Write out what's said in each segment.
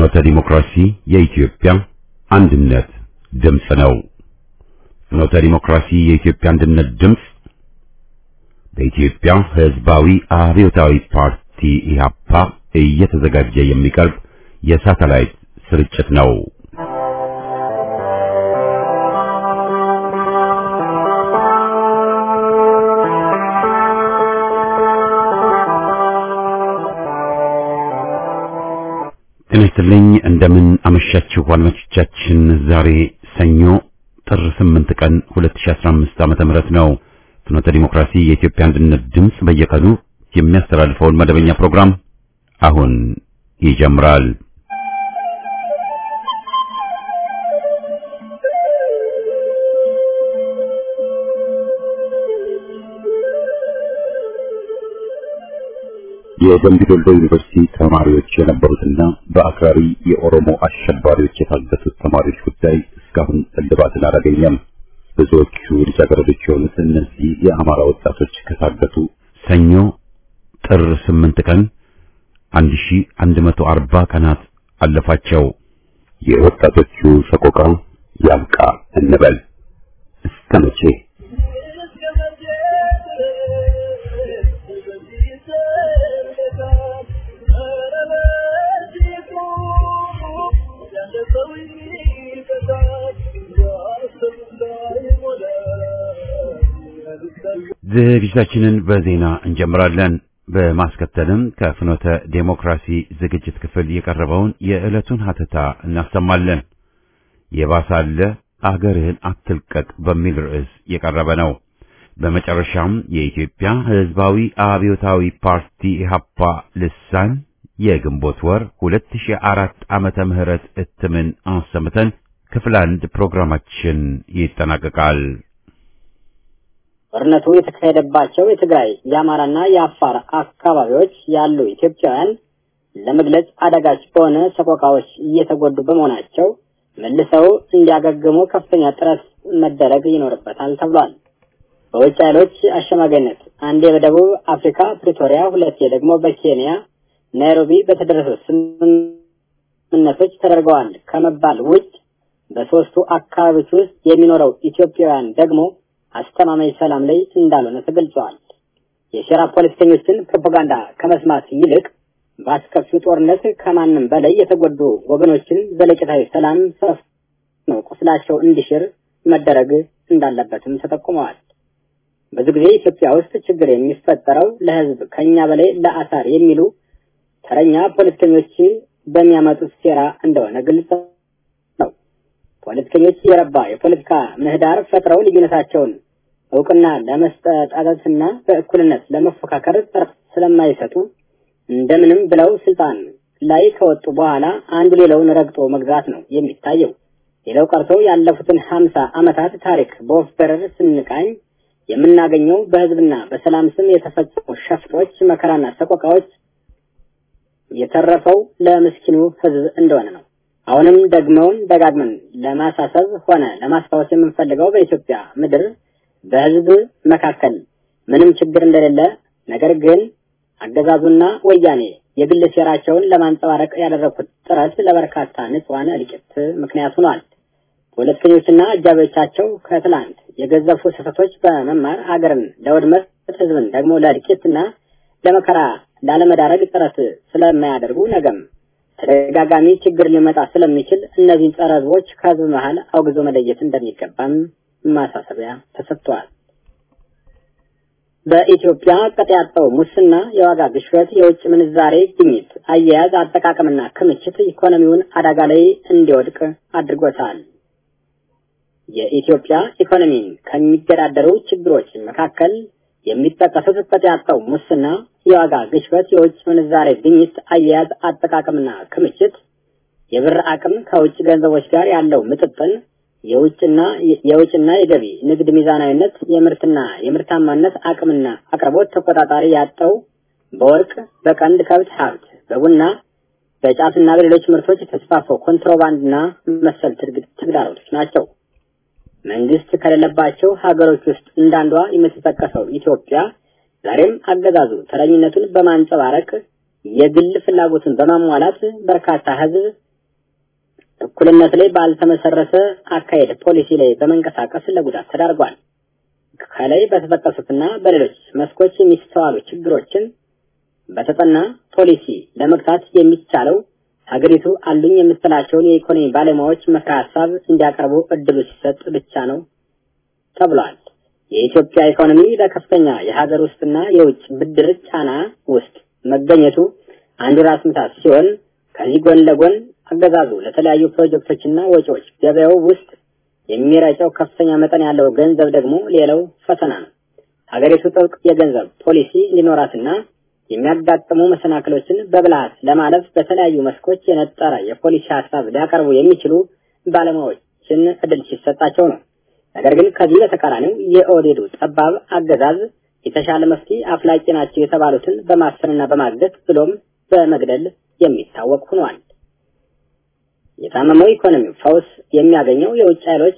ፍኖተ ዲሞክራሲ የኢትዮጵያ አንድነት ድምፅ ነው። ፍኖተ ዲሞክራሲ የኢትዮጵያ አንድነት ድምፅ በኢትዮጵያ ሕዝባዊ አብዮታዊ ፓርቲ ኢህአፓ እየተዘጋጀ የሚቀርብ የሳተላይት ስርጭት ነው። ጤና ይስጥልኝ። እንደምን አመሻችሁ አድማጮቻችን። ዛሬ ሰኞ ጥር 8 ቀን 2015 ዓመተ ምህረት ነው። ፍኖተ ዲሞክራሲ የኢትዮጵያ አንድነት ድምፅ በየቀኑ የሚያስተላልፈውን መደበኛ ፕሮግራም አሁን ይጀምራል። የደምቢ ዶሎ ዩኒቨርሲቲ ተማሪዎች የነበሩትና በአክራሪ የኦሮሞ አሸባሪዎች የታገቱት ተማሪዎች ጉዳይ እስካሁን እልባትን አላገኘም። ብዙዎቹ ልጃገረዶች የሆኑት እነዚህ የአማራ ወጣቶች ከታገቱ ሰኞ ጥር 8 ቀን 1140 ቀናት አለፋቸው። የወጣቶቹ ሰቆቃ ያብቃ እንበል እስከ መቼ? ዝግጅታችንን በዜና እንጀምራለን። በማስከተልም ከፍኖተ ዴሞክራሲ ዝግጅት ክፍል የቀረበውን የዕለቱን ሀተታ እናሰማለን። የባሳለ አገርህን አትልቀቅ በሚል ርዕስ የቀረበ ነው። በመጨረሻም የኢትዮጵያ ሕዝባዊ አብዮታዊ ፓርቲ ኢህአፓ ልሳን የግንቦት ወር 2004 ዓመተ ምህረት እትምን አሰምተን ክፍል አንድ ፕሮግራማችን ይጠናቀቃል። ጦርነቱ የተካሄደባቸው የትግራይ የአማራና የአፋር አካባቢዎች ያሉ ኢትዮጵያውያን ለመግለጽ አዳጋች በሆነ ሰቆቃዎች እየተጎዱ በመሆናቸው መልሰው እንዲያገግሙ ከፍተኛ ጥረት መደረግ ይኖርበታል ተብሏል። በውጭ ኃይሎች አሸማጋይነት አንዴ በደቡብ አፍሪካ ፕሪቶሪያ፣ ሁለቴ ደግሞ በኬንያ ናይሮቢ በተደረሱ ስምምነቶች ተደርገዋል ከመባል ውጭ በሶስቱ አካባቢዎች ውስጥ የሚኖረው ኢትዮጵያውያን ደግሞ አስተማማኝ ሰላም ላይ እንዳልሆነ ተገልጸዋል። የሴራ ፖለቲከኞችን ፕሮፓጋንዳ ከመስማት ይልቅ በአስከፊው ጦርነት ከማንም በላይ የተጎዱ ወገኖችን ዘለቂታዊ ሰላም ሰፍኖ ቁስላቸው እንዲሽር መደረግ እንዳለበትም ተጠቁመዋል። ብዙ ጊዜ ኢትዮጵያ ውስጥ ችግር የሚፈጠረው ለሕዝብ ከኛ በላይ ለአሳር የሚሉ ተረኛ ፖለቲከኞች በሚያመጡት ሴራ እንደሆነ ግልጽ ነው። ፖለቲከኞች የረባ የፖለቲካ ምህዳር ፈጥረው ልዩነታቸውን እውቅና ለመስጠትና በእኩልነት ለመፎካከር ጥረት ስለማይሰጡ እንደምንም ብለው ስልጣን ላይ ከወጡ በኋላ አንዱ ሌላውን ረግጦ መግዛት ነው የሚታየው። ሌላው ቀርቶ ያለፉትን ሀምሳ ዓመታት ታሪክ በወፍ በረር ስንቃኝ የምናገኘው በህዝብና በሰላም ስም የተፈጸሙ ሸፍጦች፣ መከራና ሰቆቃዎች የተረፈው ለምስኪኑ ህዝብ እንደሆነ ነው። አሁንም ደግመውን ደጋግመን ለማሳሰብ ሆነ ለማስታወስ የምንፈልገው በኢትዮጵያ ምድር በህዝብ መካከል ምንም ችግር እንደሌለ ነገር ግን አገዛዙና ወያኔ የግል ሴራቸውን ለማንጸባረቅ ያደረኩት ጥረት ለበርካታ ንጹሐን እልቂት ምክንያት ሆኗል። ፖለቲከኞችና አጃቢዎቻቸው ከትላንት የገዘፉ ስህተቶች በመማር አገርን ለውድመት ህዝብን ደግሞ ለእልቂትና ለመከራ ላለመዳረግ ጥረት ስለማያደርጉ ነገም ተደጋጋሚ ችግር ሊመጣ ስለሚችል እነዚህን ጸረ ህዝቦች ከህዝብ መሀል አውግዞ መለየት እንደሚገባም ማሳሰቢያ ተሰጥቷል። በኢትዮጵያ ቅጥ ያጣው ሙስና፣ የዋጋ ግሽበት፣ የውጭ ምንዛሬ ግኝት አያያዝ፣ አጠቃቀምና ክምችት ኢኮኖሚውን አደጋ ላይ እንዲወድቅ አድርጎታል። የኢትዮጵያ ኢኮኖሚን ከሚገዳደሩ ችግሮች መካከል የሚጠቀሱት ቅጥ ያጣው ሙስና፣ የዋጋ ግሽበት፣ የውጭ ምንዛሬ ግኝት አያያዝ፣ አጠቃቀምና ክምችት፣ የብር አቅም ከውጭ ገንዘቦች ጋር ያለው ምጥጥን የውጭና የውጭና የገቢ ንግድ ሚዛናዊነት፣ የምርትና የምርታማነት አቅምና አቅርቦት ተቆጣጣሪ ያጣው በወርቅ በቀንድ ከብት ሀብት፣ በቡና በጫትና በሌሎች ምርቶች የተስፋፋው ኮንትሮባንድና መሰል ተግዳሮቶች ናቸው። መንግስት ከሌለባቸው ሀገሮች ውስጥ እንዳንዷ የምትጠቀሰው ኢትዮጵያ ዛሬም አገዛዙ ተረኝነቱን በማንጸባረቅ የግል ፍላጎትን በማሟላት በርካታ ህዝብ እኩልነት ላይ ባልተመሰረተ አካሄድ ፖሊሲ ላይ በመንቀሳቀስ ለጉዳት ተዳርጓል። ከላይ በተጠቀሱትና በሌሎች መስኮች የሚስተዋሉ ችግሮችን በተጠና ፖሊሲ ለመግታት የሚቻለው ሀገሪቱ አሉኝ የምትላቸውን የኢኮኖሚ ባለሙያዎች ምክረ ሀሳብ እንዲያቀርቡ እድሉ ሲሰጥ ብቻ ነው ተብሏል። የኢትዮጵያ ኢኮኖሚ በከፍተኛ የሀገር ውስጥና የውጭ ብድር ጫና ውስጥ መገኘቱ አንዱ ራስ ምታት ሲሆን ከዚህ ጎን ለጎን አገዛዙ ለተለያዩ ፕሮጀክቶችና ወጪዎች ገበያው ውስጥ የሚረጨው ከፍተኛ መጠን ያለው ገንዘብ ደግሞ ሌላው ፈተና ነው። ሀገሪቱ ጥብቅ የገንዘብ ፖሊሲ እንዲኖራትና የሚያጋጥሙ መሰናክሎችን በብልሃት ለማለፍ በተለያዩ መስኮች የነጠረ የፖሊሲ ሀሳብ ሊያቀርቡ የሚችሉ ባለሙያዎችን እድል ሲሰጣቸው ነው። ነገር ግን ከዚህ በተቃራኒው የኦህዴዱ ጠባብ አገዛዝ የተሻለ መፍትሄ አፍላቂ ናቸው የተባሉትን በማሰርና በማገት ብሎም በመግደል የሚታወቅ ሆኗል። የታመመው ኢኮኖሚ ፈውስ የሚያገኘው የውጭ ኃይሎች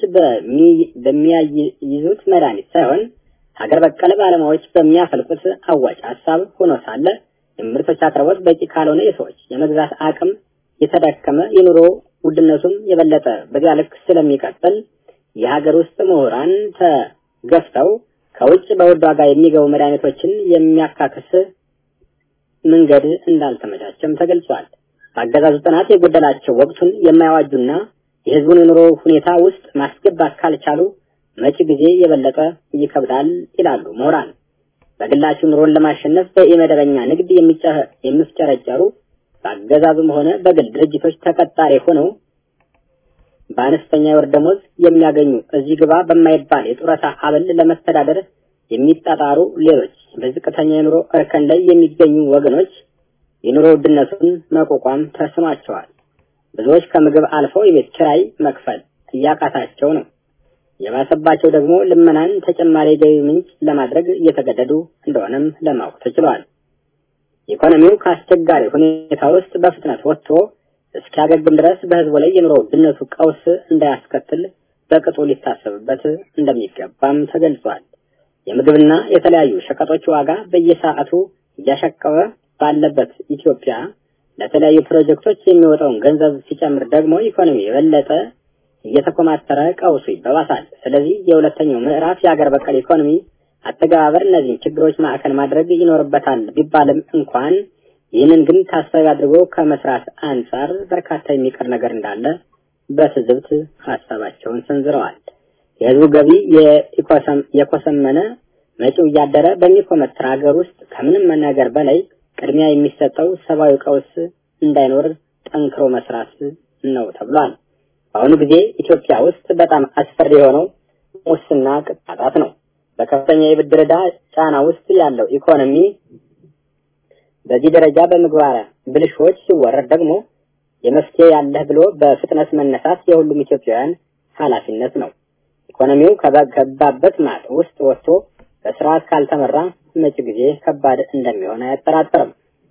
በሚያይዙት መድኃኒት ሳይሆን ሀገር በቀል ባለሙያዎች በሚያፈልቁት አዋጭ ሀሳብ ሆኖ ሳለ የምርቶች አቅርቦት በቂ ካልሆነ የሰዎች የመግዛት አቅም የተዳከመ የኑሮ ውድነቱም የበለጠ በዚያ ልክ ስለሚቀጥል የሀገር ውስጥ ምሁራን ተገፍተው ከውጭ በውድ ዋጋ የሚገቡ መድኃኒቶችን የሚያካክስ መንገድ እንዳልተመቻቸም ተገልጿል። በአገዛዙ ጥናት የጎደላቸው ወቅቱን የማያዋጁና የህዝቡን የኑሮ ሁኔታ ውስጥ ማስገባት ካልቻሉ መጪ ጊዜ የበለጠ ይከብዳል ይላሉ ምሁራን። በግላቸው ኑሮን ለማሸነፍ በኢመደበኛ ንግድ የሚፍጨረጨሩ በአገዛዙም ሆነ በግል ድርጅቶች ተቀጣሪ ሆነው በአነስተኛ የወር ደሞዝ የሚያገኙ እዚህ ግባ በማይባል የጡረታ አበል ለመተዳደር የሚጣጣሩ ሌሎች በዝቅተኛ የኑሮ እርከን ላይ የሚገኙ ወገኖች የኑሮ ውድነቱን መቋቋም ተስኗቸዋል። ብዙዎች ከምግብ አልፈው የቤት ኪራይ መክፈል እያቃታቸው ነው። የባሰባቸው ደግሞ ልመናን ተጨማሪ ገቢ ምንጭ ለማድረግ እየተገደዱ እንደሆነም ለማወቅ ተችሏል። ኢኮኖሚው ከአስቸጋሪ ሁኔታ ውስጥ በፍጥነት ወጥቶ እስኪያገግም ድረስ በህዝቡ ላይ የኑሮ ውድነቱ ቀውስ እንዳያስከትል በቅጡ ሊታሰብበት እንደሚገባም ተገልጿል። የምግብና የተለያዩ ሸቀጦች ዋጋ በየሰዓቱ እያሻቀበ ባለበት ኢትዮጵያ ለተለያዩ ፕሮጀክቶች የሚወጣውን ገንዘብ ሲጨምር ደግሞ ኢኮኖሚ የበለጠ እየተኮማተረ ቀውሱ ይበባሳል። ስለዚህ የሁለተኛው ምዕራፍ የሀገር በቀል ኢኮኖሚ አተገባበር እነዚህን ችግሮች ማዕከል ማድረግ ይኖርበታል ቢባልም እንኳን ይህንን ግን ታሳቢ አድርጎ ከመስራት አንጻር በርካታ የሚቀር ነገር እንዳለ በትዝብት ሀሳባቸውን ሰንዝረዋል። የህዝቡ ገቢ የኮሰመነ መጪው እያደረ በሚኮመትር ሀገር ውስጥ ከምንም ነገር በላይ ቅድሚያ የሚሰጠው ሰብአዊ ቀውስ እንዳይኖር ጠንክሮ መስራት ነው ተብሏል። በአሁኑ ጊዜ ኢትዮጵያ ውስጥ በጣም አስፈሪ የሆነው ሙስና ቅጣጣት ነው። በከፍተኛ የብድር ዕዳ ጫና ውስጥ ያለው ኢኮኖሚ በዚህ ደረጃ በምግባረ ብልሾች ሲወረድ ደግሞ የመፍትሄ ያለህ ብሎ በፍጥነት መነሳት የሁሉም ኢትዮጵያውያን ኃላፊነት ነው። ኢኮኖሚው ከገባበት ማጥ ውስጥ ወጥቶ በስርዓት ካልተመራ መጪ ጊዜ ከባድ እንደሚሆን አያጠራጥርም።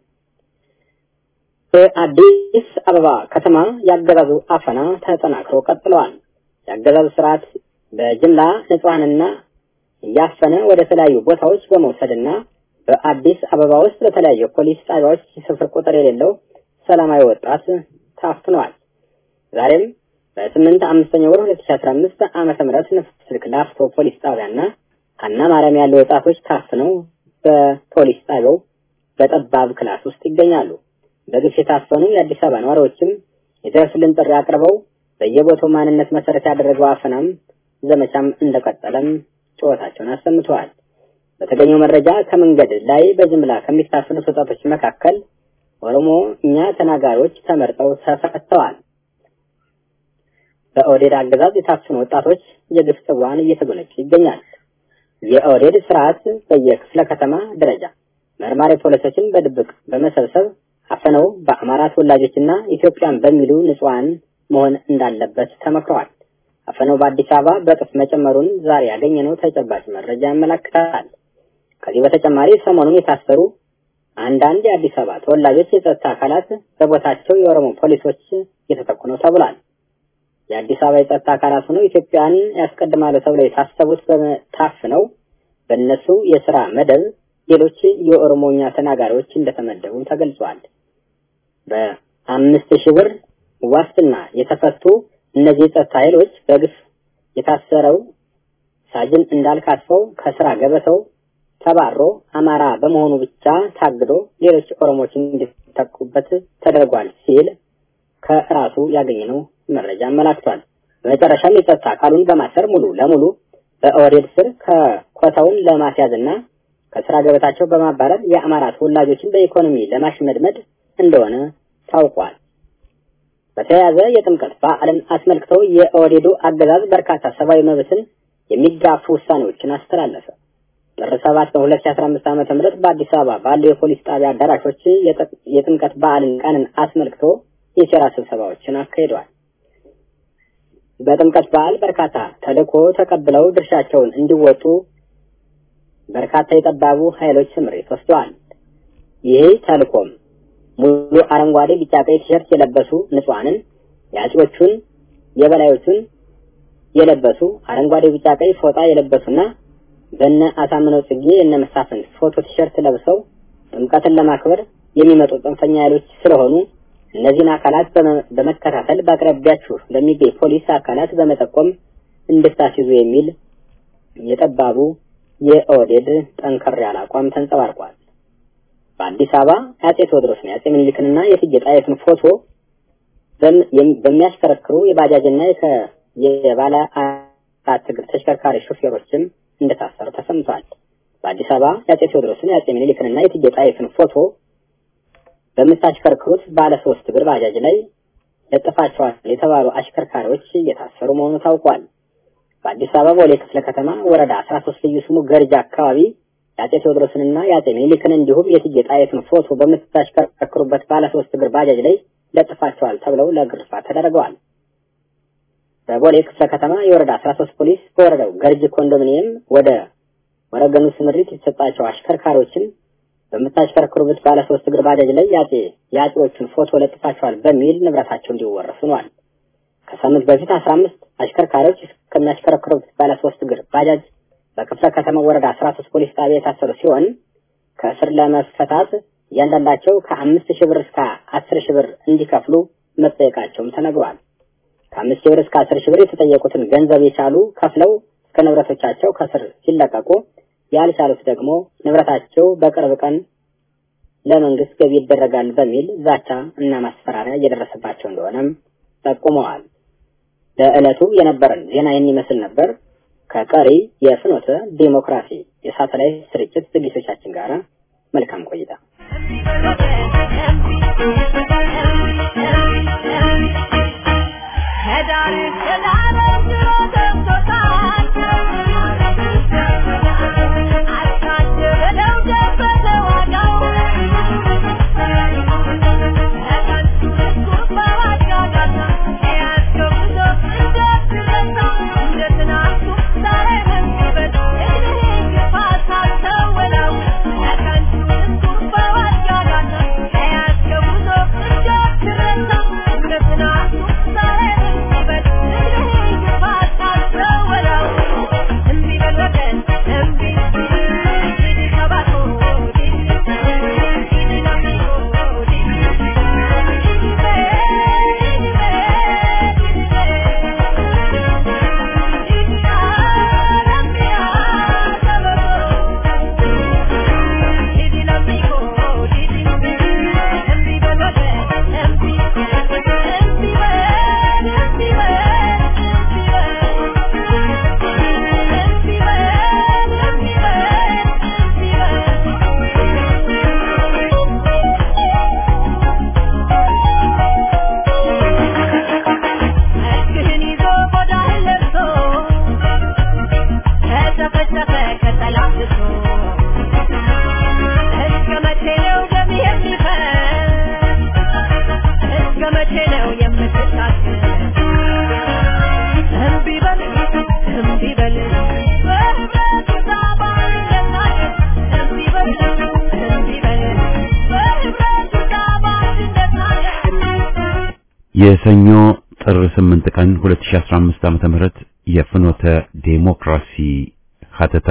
በአዲስ አበባ ከተማ ያገዛዙ አፈና ተጠናክሮ ቀጥለዋል። ያገዛዙ ስርዓት በጅምላ ንጹሐንና እያፈነ ወደ ተለያዩ ቦታዎች በመውሰድና በአዲስ አበባ ውስጥ በተለያዩ ፖሊስ ጣቢያዎች ስፍር ቁጥር የሌለው ሰላማዊ ወጣት ታፍኗል። ዛሬም በስምንት አምስተኛ ወር ሁለት ሺ አስራ አምስት ዓመተ ምህረት ንፍት ስልክ ላፍቶ ፖሊስ ጣቢያና ሀና ማርያም ያሉ ወጣቶች ታፍነው በፖሊስ ጣቢያው በጠባብ ክላስ ውስጥ ይገኛሉ። በግፍ የታፈኑ የአዲስ አበባ ነዋሪዎችም የደረሱልን ጥሪ አቅርበው በየቦታው ማንነት መሰረት ያደረገው አፈናም ዘመቻም እንደቀጠለም ጩኸታቸውን አሰምተዋል። በተገኘው መረጃ ከመንገድ ላይ በጅምላ ከሚታፈኑት ወጣቶች መካከል ኦሮሞ እኛ ተናጋሪዎች ተመርጠው ተፈተዋል። በኦህዴድ አገዛዝ የታፈኑ ወጣቶች የግፍ ጽዋን እየተጎነጩ ይገኛል። የኦህዴድ ስርዓት በየክፍለ ከተማ ደረጃ መርማሪ ፖሊሶችን በድብቅ በመሰብሰብ አፈነው በአማራ ተወላጆችና ኢትዮጵያን በሚሉ ንጹሐን መሆን እንዳለበት ተመክረዋል። አፈነው በአዲስ አበባ በጥፍ መጨመሩን ዛሬ ያገኘነው ተጨባጭ መረጃ ያመለክታል። ከዚህ በተጨማሪ ሰሞኑን የታሰሩ አንዳንድ የአዲስ አበባ ተወላጆች የጸጥታ አካላት በቦታቸው የኦሮሞ ፖሊሶች እየተተኩ ነው ተብሏል። የአዲስ አበባ የጸጥታ አካላት ሆነው ኢትዮጵያን ያስቀድማሉ ተብለው የታሰቡት ታፍነው በእነሱ የስራ መደብ ሌሎች የኦሮሞኛ ተናጋሪዎች እንደተመደቡ ተገልጿል። በአምስት ሺህ ብር ዋስትና የተፈቱ እነዚህ የጸጥታ ኃይሎች በግፍ የታሰረው ሳጅን እንዳልካትፈው ከስራ ገበተው ተባሮ አማራ በመሆኑ ብቻ ታግዶ ሌሎች ኦሮሞዎች እንዲተኩበት ተደርጓል ሲል ከራሱ ያገኘነው መረጃ አመላክቷል። በመጨረሻም የጸጥታ አካሉን በማሰር ሙሉ ለሙሉ በኦህዴድ ስር ከኮታውን ለማስያዝና ከስራ ገበታቸው በማባረር የአማራ ተወላጆችን በኢኮኖሚ ለማሽመድመድ እንደሆነ ታውቋል። በተያያዘ የጥምቀት በዓልን አስመልክተው የኦህዴዱ አገዛዝ በርካታ ሰብአዊ መብትን የሚጋፉ ውሳኔዎችን አስተላለፈ። ጥር 7 በ2015 ዓ.ም በአዲስ አበባ ባሉ የፖሊስ ጣቢያ አዳራሾች የጥምቀት በዓልን ቀንን አስመልክቶ የሴራ ስብሰባዎችን አካሂደዋል። በጥምቀት በዓል በርካታ ተልዕኮ ተቀብለው ድርሻቸውን እንዲወጡ በርካታ የጠባቡ ኃይሎች ስምሪት ወስደዋል። ይህ ተልዕኮም ሙሉ አረንጓዴ፣ ቢጫ፣ ቀይ ቲሸርት የለበሱ ንጹሐንን የአጼዎቹን የበላዮቹን የለበሱ አረንጓዴ፣ ቢጫ፣ ቀይ ፎጣ የለበሱና በነ አሳምነው ጽጌ የነ መሳፍንት ፎቶ ቲሸርት ለብሰው ጥምቀትን ለማክበር የሚመጡ ጽንፈኛ ኃይሎች ስለሆኑ እነዚህን አካላት በመከታተል በአቅራቢያችሁ ለሚገኝ ፖሊስ አካላት በመጠቆም እንድታስይዙ የሚል የጠባቡ የኦህዴድ ጠንከር ያለ አቋም ተንጸባርቋል። በአዲስ አበባ የአጼ ቴዎድሮስን የአጼ ምኒልክንና የእቴጌ ጣይቱን ፎቶ በሚያሽከረክሩ የባጃጅና የባለ አራት እግር ተሽከርካሪ ሾፌሮችም እንደታሰሩ ተሰምቷል። በአዲስ አበባ የአጼ ቴዎድሮስን የአጼ ምኒልክንና የእቴጌ ጣይቱን ፎቶ በምታሽከርክሩት ባለ ሶስት እግር ባጃጅ ላይ ለጥፋቸዋል የተባሉ አሽከርካሪዎች እየታሰሩ መሆኑ ታውቋል። በአዲስ አበባ ቦሌ ክፍለ ከተማ ወረዳ 13 ልዩ ስሙ ገርጃ አካባቢ የአጼ ቴዎድሮስንና የአጼ ምኒልክን እንዲሁም የእቴጌ ጣይቱን ፎቶ በምታሽከረክሩበት ባለ ሶስት እግር ባጃጅ ላይ ለጥፋቸዋል ተብለው ለግርፋት ተደርገዋል። በቦሌ ክፍለ ከተማ የወረዳ 13 ፖሊስ በወረዳው ገርጅ ኮንዶሚኒየም ወደ ወረገኑ ስምሪት የተሰጣቸው አሽከርካሪዎችን በምታሽከረክሩበት ባለ ሶስት እግር ባጃጅ ላይ የአጼ የአጼዎቹን ፎቶ ለጥፋቸዋል በሚል ንብረታቸው እንዲወረሱ ሆኗል። ከሳምንት በፊት 15 አሽከርካሪዎች ከሚያሽከረክሩበት ባለ ሶስት እግር ባጃጅ በክፍለ ከተማ ወረዳ 13 ፖሊስ ጣቢያ የታሰሩ ሲሆን ከእስር ለመፈታት እያንዳንዳቸው ከአምስት ሺህ ብር እስከ አስር ሺህ ብር እንዲከፍሉ መጠየቃቸውም ተነግሯል። ከአምስት ሺህ ብር እስከ አስር ሺህ ብር የተጠየቁትን ገንዘብ የቻሉ ከፍለው እስከ ንብረቶቻቸው ከስር ሲለቀቁ ያልቻሉት ደግሞ ንብረታቸው በቅርብ ቀን ለመንግስት ገቢ ይደረጋል በሚል ዛቻ እና ማስፈራሪያ እየደረሰባቸው እንደሆነም ጠቁመዋል። ለዕለቱ የነበረን ዜና ይህን ይመስል ነበር። ከቀሪ የፍኖተ ዲሞክራሲ የሳተላይት ስርጭት ዝግጅቶቻችን ጋር መልካም ቆይታ። የሰኞ ጥር 8 ቀን 2015 ዓመተ ምህረት የፍኖተ ዴሞክራሲ ሀተታ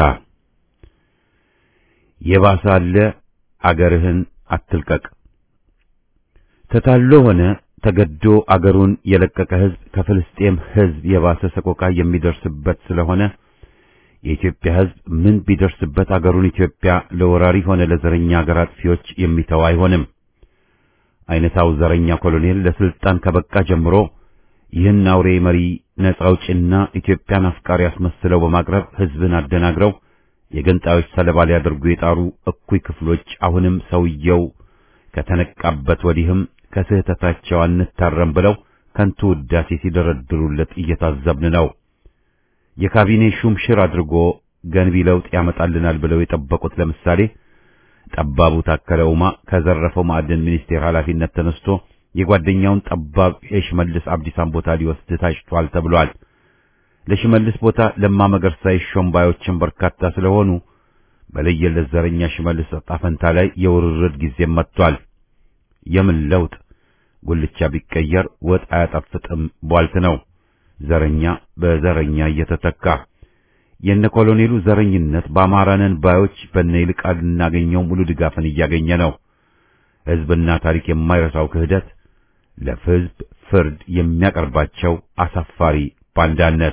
የባሰ አለ አገርህን አትልቀቅ። ተታሎ ሆነ ተገዶ አገሩን የለቀቀ ሕዝብ ከፍልስጤም ሕዝብ የባሰ ሰቆቃ የሚደርስበት ስለሆነ የኢትዮጵያ ሕዝብ ምን ቢደርስበት አገሩን ኢትዮጵያ ለወራሪ ሆነ ለዘረኛ አገር አጥፊዎች የሚተው አይሆንም። አይነታው ዘረኛ ኮሎኔል ለስልጣን ከበቃ ጀምሮ ይህን አውሬ መሪ ነጻ አውጪና ኢትዮጵያን አፍቃሪ አስመስለው በማቅረብ ሕዝብን አደናግረው የገንጣዮች ሰለባ ሊያደርጉ የጣሩ እኩይ ክፍሎች አሁንም ሰውየው ከተነቃበት ወዲህም ከስህተታቸው አንታረም ብለው ከንቱ ውዳሴ ሲደረድሩለት እየታዘብን ነው። የካቢኔ ሹም ሽር አድርጎ ገንቢ ለውጥ ያመጣልናል ብለው የጠበቁት ለምሳሌ ጠባቡ ታከለ ኡማ ከዘረፈው ማዕድን ሚኒስቴር ኃላፊነት ተነስቶ የጓደኛውን ጠባብ የሽመልስ አብዲሳን ቦታ ሊወስድ ታጭቷል ተብሏል። ለሽመልስ ቦታ ለማ መገርሳ ይሾም ባዮችን በርካታ ስለሆኑ በለየለት ዘረኛ ሽመልስ ዕጣ ፈንታ ላይ የውርርድ ጊዜም መጥቷል። የምን ለውጥ? ጉልቻ ቢቀየር ወጥ አያጣፍጥም ቧልት ነው። ዘረኛ በዘረኛ እየተተካ የነ ኮሎኔሉ ዘረኝነት በአማራነን ባዮች በነ ይልቃል እናገኘው ሙሉ ድጋፍን እያገኘ ነው። ሕዝብና ታሪክ የማይረሳው ክህደት ለሕዝብ ፍርድ የሚያቀርባቸው አሳፋሪ ባንዳነት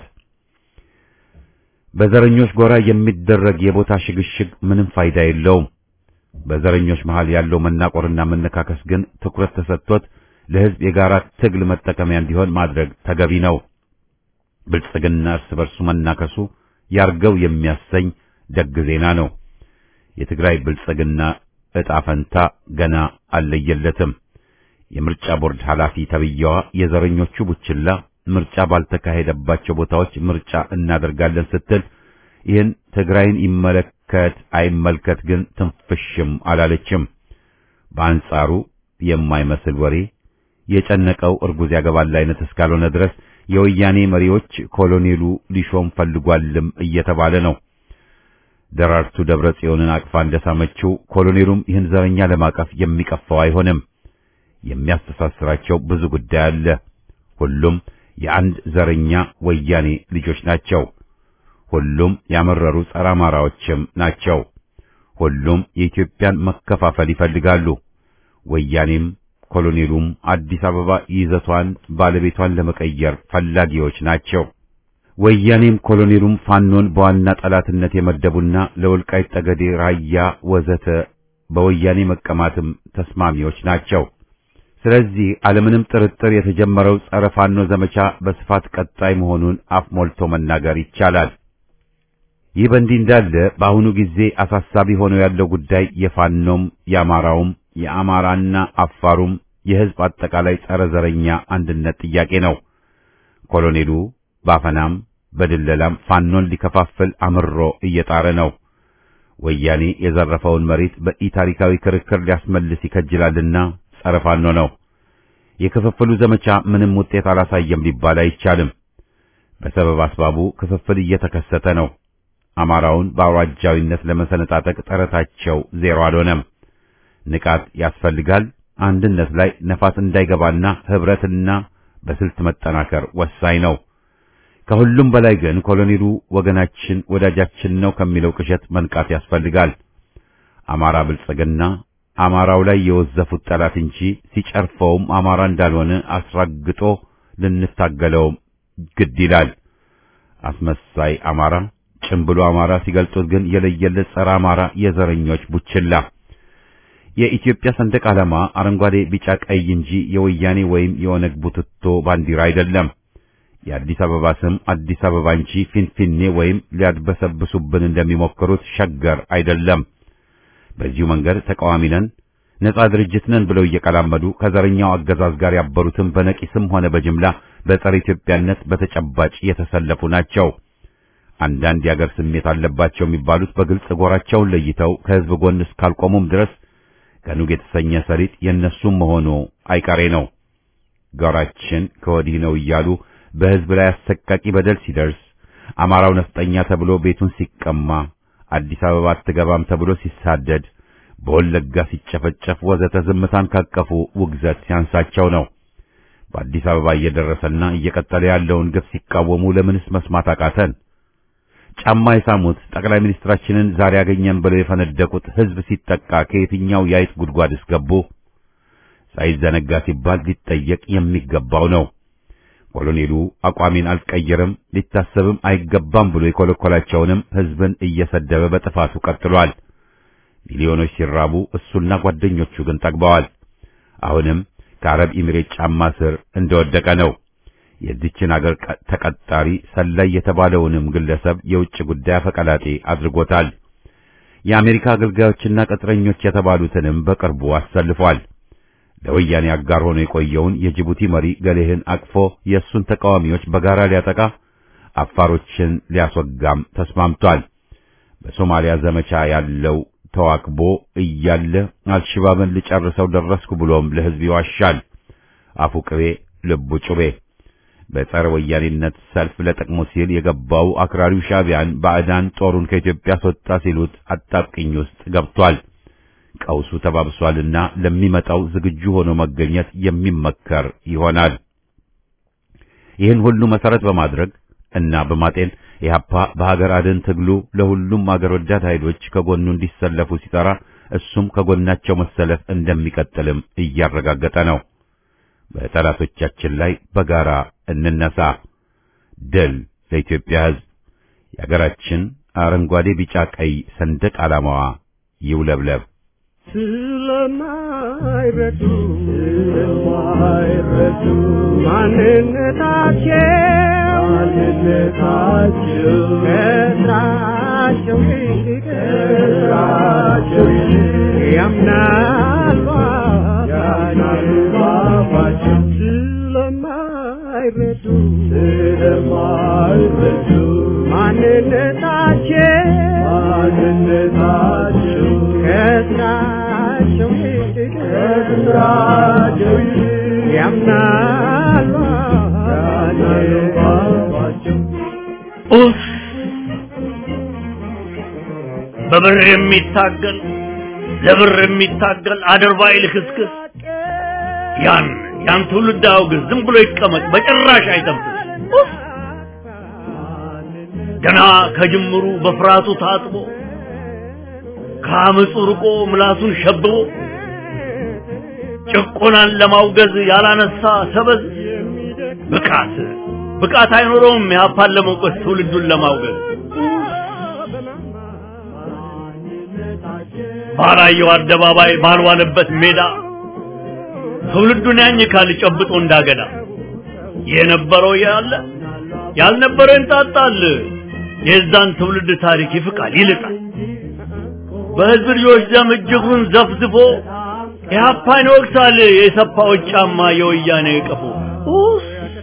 በዘረኞች ጎራ የሚደረግ የቦታ ሽግሽግ ምንም ፋይዳ የለውም። በዘረኞች መሃል ያለው መናቆርና መነካከስ ግን ትኩረት ተሰጥቶት ለሕዝብ የጋራ ትግል መጠቀሚያ እንዲሆን ማድረግ ተገቢ ነው። ብልጽግና እርስ በርሱ መናከሱ ያርገው የሚያሰኝ ደግ ዜና ነው። የትግራይ ብልጽግና ዕጣ ፈንታ ገና አልለየለትም። የምርጫ ቦርድ ኃላፊ ተብዬዋ የዘረኞቹ ቡችላ ምርጫ ባልተካሄደባቸው ቦታዎች ምርጫ እናደርጋለን ስትል ይህን ትግራይን ይመለከት አይመልከት ግን ትንፍሽም አላለችም። በአንጻሩ የማይመስል ወሬ የጨነቀው እርጉዝ ያገባል አይነት እስካልሆነ ድረስ የወያኔ መሪዎች ኮሎኔሉ ሊሾም ፈልጓልም እየተባለ ነው። ደራርቱ ደብረ ጽዮንን አቅፋ እንደሳመችው ኮሎኔሉም ይህን ዘረኛ ለማቀፍ የሚቀፋው አይሆንም። የሚያስተሳስራቸው ብዙ ጉዳይ አለ። ሁሉም የአንድ ዘረኛ ወያኔ ልጆች ናቸው። ሁሉም ያመረሩ ጸረ አማራዎችም ናቸው። ሁሉም የኢትዮጵያን መከፋፈል ይፈልጋሉ። ወያኔም ኮሎኔሉም አዲስ አበባ ይዘቷን ባለቤቷን ለመቀየር ፈላጊዎች ናቸው። ወያኔም ኮሎኔሉም ፋኖን በዋና ጠላትነት የመደቡና ለወልቃይት ጠገዴ፣ ራያ ወዘተ በወያኔ መቀማትም ተስማሚዎች ናቸው። ስለዚህ አለምንም ጥርጥር የተጀመረው ጸረ ፋኖ ዘመቻ በስፋት ቀጣይ መሆኑን አፍ ሞልቶ መናገር ይቻላል። ይህ በእንዲህ እንዳለ በአሁኑ ጊዜ አሳሳቢ ሆኖ ያለው ጉዳይ የፋኖም የአማራውም የአማራና አፋሩም የሕዝብ አጠቃላይ ጸረ ዘረኛ አንድነት ጥያቄ ነው። ኮሎኔሉ ባፈናም በድለላም ፋኖን ሊከፋፍል አምሮ እየጣረ ነው። ወያኔ የዘረፈውን መሬት በኢታሪካዊ ክርክር ሊያስመልስ ይከጅላልና ጸረ ፋኖ ነው። የክፍፍሉ ዘመቻ ምንም ውጤት አላሳየም ሊባል አይቻልም። በሰበብ አስባቡ ክፍፍል እየተከሰተ ነው። አማራውን በአውራጃዊነት ለመሰነጣጠቅ ጥረታቸው ዜሮ አልሆነም። ንቃት ያስፈልጋል። አንድነት ላይ ነፋስ እንዳይገባና ህብረትና በስልት መጠናከር ወሳኝ ነው። ከሁሉም በላይ ግን ኮሎኔሉ ወገናችን ወዳጃችን ነው ከሚለው ቅዠት መንቃት ያስፈልጋል። አማራ ብልጽግና አማራው ላይ የወዘፉት ጠላት እንጂ ሲጨርፈውም አማራ እንዳልሆነ አስረግጦ ልንታገለውም ግድ ይላል። አስመሳይ አማራ፣ ጭምብሎ አማራ ሲገልጡት ግን የለየለት ጸረ አማራ የዘረኞች ቡችላ። የኢትዮጵያ ሰንደቅ ዓላማ አረንጓዴ፣ ቢጫ፣ ቀይ እንጂ የወያኔ ወይም የኦነግ ቡትቶ ባንዲራ አይደለም። የአዲስ አበባ ስም አዲስ አበባ እንጂ ፊንፊኔ ወይም ሊያድበሰብሱብን እንደሚሞክሩት ሸገር አይደለም። በዚሁ መንገድ ተቃዋሚ ነን፣ ነጻ ድርጅት ነን ብለው እየቀላመዱ ከዘረኛው አገዛዝ ጋር ያበሩትም በነቂስም ሆነ በጅምላ በጸረ ኢትዮጵያነት በተጨባጭ የተሰለፉ ናቸው። አንዳንድ የአገር ስሜት አለባቸው የሚባሉት በግልጽ ጎራቸውን ለይተው ከሕዝብ ጎን እስካልቆሙም ድረስ ከኑግ የተሰኘ ሰሊጥ የእነሱም መሆኑ አይቀሬ ነው። ጎራችን ከወዲህ ነው እያሉ በሕዝብ ላይ አሰቃቂ በደል ሲደርስ አማራው ነፍጠኛ ተብሎ ቤቱን ሲቀማ አዲስ አበባ አትገባም ተብሎ ሲሳደድ በወለጋ ሲጨፈጨፍ ወዘተ ዝምታን ካቀፉ ውግዘት ሲያንሳቸው ነው። በአዲስ አበባ እየደረሰና እየቀጠለ ያለውን ግፍ ሲቃወሙ ለምንስ መስማት አቃተን? ጫማ የሳሙት ጠቅላይ ሚኒስትራችንን ዛሬ ያገኘን ብለው የፈነደቁት ሕዝብ ሲጠቃ ከየትኛው የአይጥ ጉድጓድስ ገቡ? ሳይዘነጋ ሲባል ሊጠየቅ የሚገባው ነው። ኮሎኔሉ አቋሜን አልቀየርም ሊታሰብም አይገባም ብሎ የኮለኮላቸውንም ሕዝብን እየሰደበ በጥፋቱ ቀጥሏል። ሚሊዮኖች ሲራቡ እሱና ጓደኞቹ ግን ጠግበዋል። አሁንም ከአረብ ኢሚሬት ጫማ ስር እንደወደቀ ነው። የዚችን አገር ተቀጣሪ ሰላይ የተባለውንም ግለሰብ የውጭ ጉዳይ አፈቀላጤ አድርጎታል። የአሜሪካ አገልጋዮችና ቅጥረኞች የተባሉትንም በቅርቡ አሰልፏል። ለወያኔ አጋር ሆኖ የቆየውን የጅቡቲ መሪ ገሌህን አቅፎ የእሱን ተቃዋሚዎች በጋራ ሊያጠቃ አፋሮችን ሊያስወጋም ተስማምቷል። በሶማሊያ ዘመቻ ያለው ተዋክቦ እያለ አልሽባብን ልጨርሰው ደረስኩ ብሎም ለሕዝብ ይዋሻል። አፉ ቅቤ ልቡ ጩቤ። በጸረ ወያኔነት ሰልፍ ለጥቅሙ ሲል የገባው አክራሪው ሻዕቢያን ባዕዳን ጦሩን ከኢትዮጵያ አስወጣ ሲሉት አጣብቅኝ ውስጥ ገብቷል። ቀውሱ ተባብሷልና ለሚመጣው ዝግጁ ሆኖ መገኘት የሚመከር ይሆናል። ይህን ሁሉ መሰረት በማድረግ እና በማጤን ኢህአፓ በሀገር አድን ትግሉ ለሁሉም አገር ወዳድ ኃይሎች ከጎኑ እንዲሰለፉ ሲጠራ እሱም ከጎናቸው መሰለፍ እንደሚቀጥልም እያረጋገጠ ነው። በጠላቶቻችን ላይ በጋራ እንነሳ። ድል ለኢትዮጵያ ሕዝብ! የሀገራችን አረንጓዴ፣ ቢጫ፣ ቀይ ሰንደቅ ዓላማዋ ይውለብለብ። ስለማይረዱ ስለማይረዱ ማንነታቸው ማንነታቸው ከስራቸው ይልቅ ከስራቸው ይልቅ ያምናሉ ያምናሉ ባባቸው ስለማይረዱ ስለማይረዱ ማንነታቸው ማንነታቸው ከስራቸው ይልቅ ከስራቸው ይልቅ ያምናሉ ያምናሉ ባባቸው ኡፍ! በብር የሚታገል ለብር የሚታገል አድርባይ ልክስክስ ያን ያን ትውልድ አውግዝ፣ ዝም ብሎ ይቀመጥ፣ በጭራሽ አይጠብቅ። ኡፍ! ገና ከጅምሩ በፍርሃቱ ታጥቦ ከአመፁ ርቆ ምላሱን ሸብቦ ጭቆናን ለማውገዝ ያላነሳ ሰበዝ ብቃት ብቃት አይኖረውም የሀፓን ለመውቀስ ትውልዱን ለማውገዝ ባላየው አደባባይ ባልዋለበት ሜዳ ትውልዱን ያኝካል ጨብጦ እንዳገዳ የነበረው ያለ ያልነበረ እንጣጣል የዛን ትውልድ ታሪክ ይፍቃል ይልጣል በህዝብ ልጆች ደም እጅጉን ዘፍዝፎ ኢህአፓን ይወቅሳል የሰፋዎች ጫማ የወያኔ ቀፎ ኡፍ!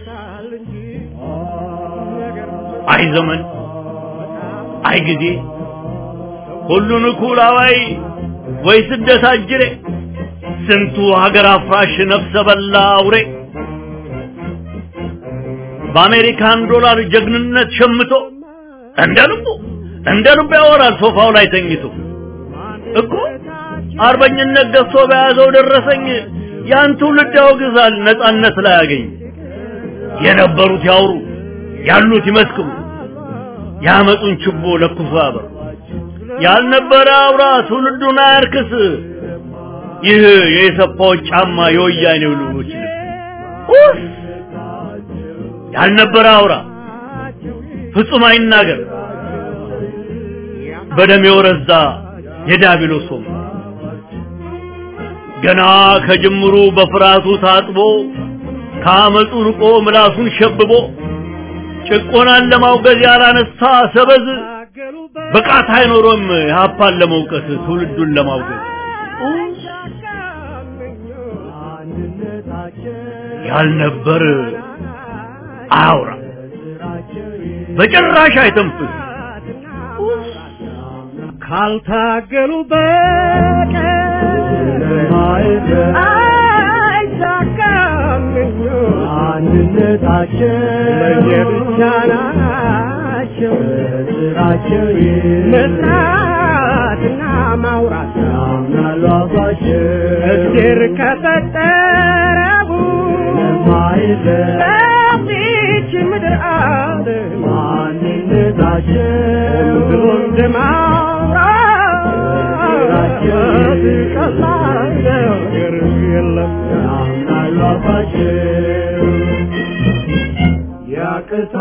አይ ዘመን አይ ጊዜ ሁሉን እኩል አዋይ ወይ ስደት አጅሬ ስንቱ ሀገር አፍራሽ ነፍሰ በላ አውሬ በአሜሪካን ዶላር ጀግንነት ሸምቶ እንደ ልቡ እንደ ልቡ ያወራል ሶፋው ላይ ተኝቶ እኮ አርበኝነት ገዝቶ በያዘው ደረሰኝ ያን ትውልድ ያወግዛል ነጻነት ላይ ያገኝ የነበሩት ያውሩ ያሉት ይመስክሩ ያመጡን ችቦ ለኩሶ ያበሩ ያልነበረ አውራ ትውልዱን አያርክስ ይህ የሰፋዎች ጫማ የወያኔው ልጆች ልብስ ኡፍ! ያልነበረ አውራ ፍጹም አይናገር በደም የወረዛ የዳቢሎስ ወም ገና ከጅምሩ በፍርሃቱ ታጥቦ ከአመፁ ርቆ ምላሱን ሸብቦ ጭቆናን ለማውገዝ ያላነሳ ሰበዝ ብቃት አይኖሮም የሀፓን ለመውቀስ ትውልዱን ለማውገዝ ያልነበር አያውራ በጭራሽ አይተንፍስ ካልታገሉ በቀር አይሳካም አንድነታቸው ለየብቻ ናቸው ስራቸው መስራትና ማውራት ያምናሉ አባቸው እግዜር ከፈጠረው በዚች ምድር አለ ማንነታቸው ብሎ እንደማውራት ቀላል ነገር የለም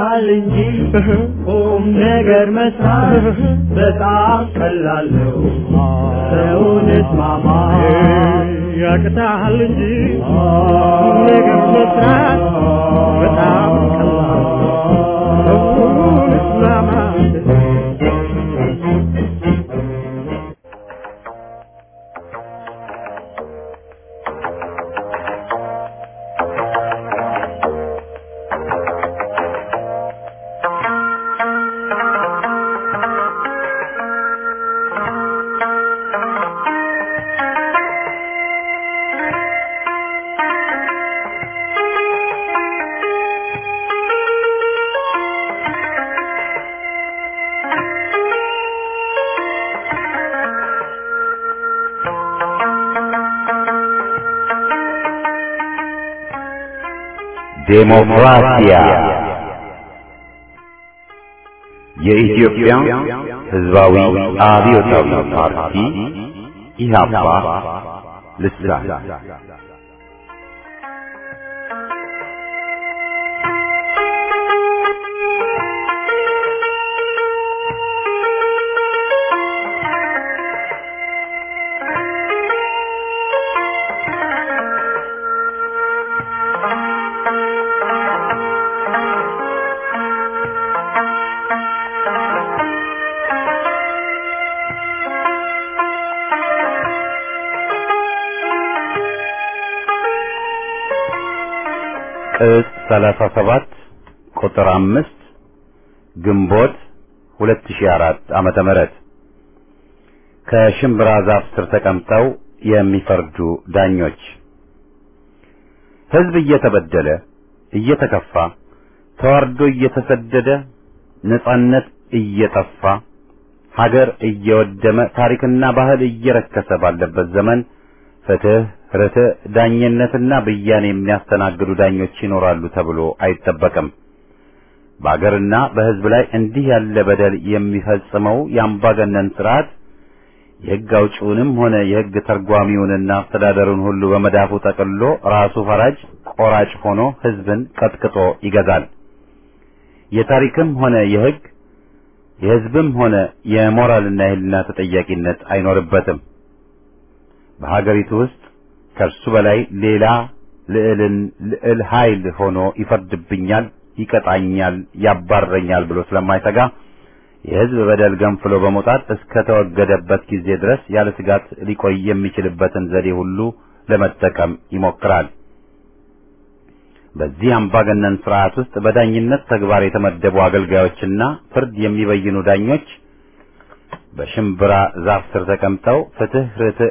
ያቅታል እንጂ ቁም ነገር መስራት በጣም ቀላል ነው። ሰውን እስማማ ያቅታል እንጂ ቁም ነገር መስራት በጣም ቀላል ነው። ሰውን እስማማ ዴሞክራሲያ የኢትዮጵያ ሕዝባዊ አብዮታዊ ፓርቲ ኢህአፓ ልሳን ቅጽ 37 ቁጥር 5 ግንቦት 2004 ዓመተ ምህረት ከሽምብራ ዛፍ ስር ተቀምጠው የሚፈርዱ ዳኞች ሕዝብ እየተበደለ እየተከፋ ተዋርዶ እየተሰደደ ነጻነት እየጠፋ ሀገር እየወደመ ታሪክና ባህል እየረከሰ ባለበት ዘመን ፍትህ፣ ርትዕ፣ ዳኝነትና ብያኔ የሚያስተናግዱ ዳኞች ይኖራሉ ተብሎ አይጠበቅም። በአገርና በሕዝብ ላይ እንዲህ ያለ በደል የሚፈጽመው የአምባገነን ስርዓት የሕግ አውጪውንም ሆነ የሕግ ተርጓሚውንና አስተዳደሩን ሁሉ በመዳፉ ጠቅልሎ ራሱ ፈራጅ ቆራጭ ሆኖ ሕዝብን ቀጥቅጦ ይገዛል። የታሪክም ሆነ የሕግ የሕዝብም ሆነ የሞራልና የሕሊና ተጠያቂነት አይኖርበትም። በሀገሪቱ ውስጥ ከእርሱ በላይ ሌላ ልዕልን ልዕል ኃይል ሆኖ ይፈርድብኛል፣ ይቀጣኛል፣ ያባረኛል ብሎ ስለማይሰጋ የሕዝብ በደል ገንፍሎ በመውጣት እስከ ተወገደበት ጊዜ ድረስ ያለ ስጋት ሊቆይ የሚችልበትን ዘዴ ሁሉ ለመጠቀም ይሞክራል። በዚህ አምባገነን ስርዓት ውስጥ በዳኝነት ተግባር የተመደቡ አገልጋዮችና ፍርድ የሚበይኑ ዳኞች በሽምብራ ዛፍ ስር ተቀምጠው ፍትህ፣ ርትዕ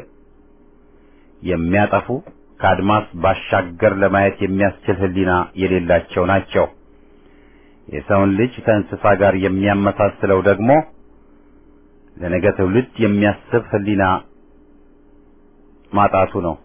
የሚያጠፉ ከአድማስ ባሻገር ለማየት የሚያስችል ሕሊና የሌላቸው ናቸው። የሰውን ልጅ ከእንስሳ ጋር የሚያመሳስለው ደግሞ ለነገ ትውልድ የሚያስብ ሕሊና ማጣቱ ነው።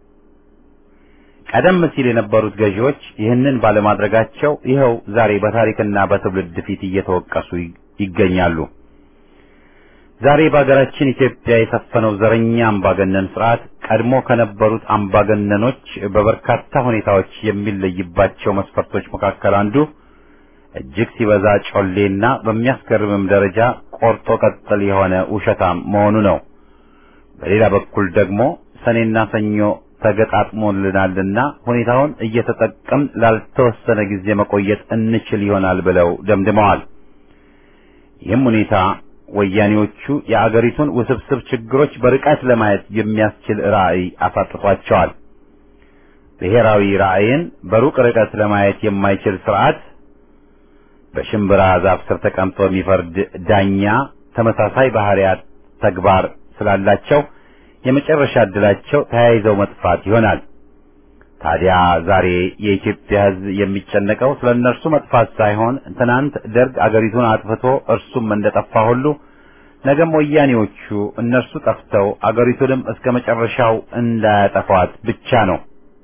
ቀደም ሲል የነበሩት ገዢዎች ይህንን ባለማድረጋቸው ይኸው ዛሬ በታሪክና በትውልድ ፊት እየተወቀሱ ይገኛሉ። ዛሬ በሀገራችን ኢትዮጵያ የሰፈነው ዘረኛ አምባገነን ስርዓት ቀድሞ ከነበሩት አምባገነኖች በበርካታ ሁኔታዎች የሚለይባቸው መስፈርቶች መካከል አንዱ እጅግ ሲበዛ ጮሌና በሚያስገርምም ደረጃ ቆርጦ ቀጥል የሆነ ውሸታም መሆኑ ነው። በሌላ በኩል ደግሞ ሰኔና ሰኞ ተገጣጥሞልናልና ሁኔታውን እየተጠቀምን ላልተወሰነ ጊዜ መቆየት እንችል ይሆናል ብለው ደምድመዋል። ይህም ሁኔታ ወያኔዎቹ የአገሪቱን ውስብስብ ችግሮች በርቀት ለማየት የሚያስችል ራዕይ አሳጥቷቸዋል። ብሔራዊ ራዕይን በሩቅ ርቀት ለማየት የማይችል ስርዓት በሽምብራ ዛፍ ስር ተቀምጦ የሚፈርድ ዳኛ ተመሳሳይ ባህሪያት ተግባር ስላላቸው የመጨረሻ ዕድላቸው ተያይዘው መጥፋት ይሆናል። ታዲያ ዛሬ የኢትዮጵያ ሕዝብ የሚጨነቀው ስለ እነርሱ መጥፋት ሳይሆን ትናንት ደርግ አገሪቱን አጥፍቶ እርሱም እንደጠፋ ሁሉ ነገም ወያኔዎቹ እነርሱ ጠፍተው አገሪቱንም እስከ መጨረሻው እንዳያጠፏት ብቻ ነው።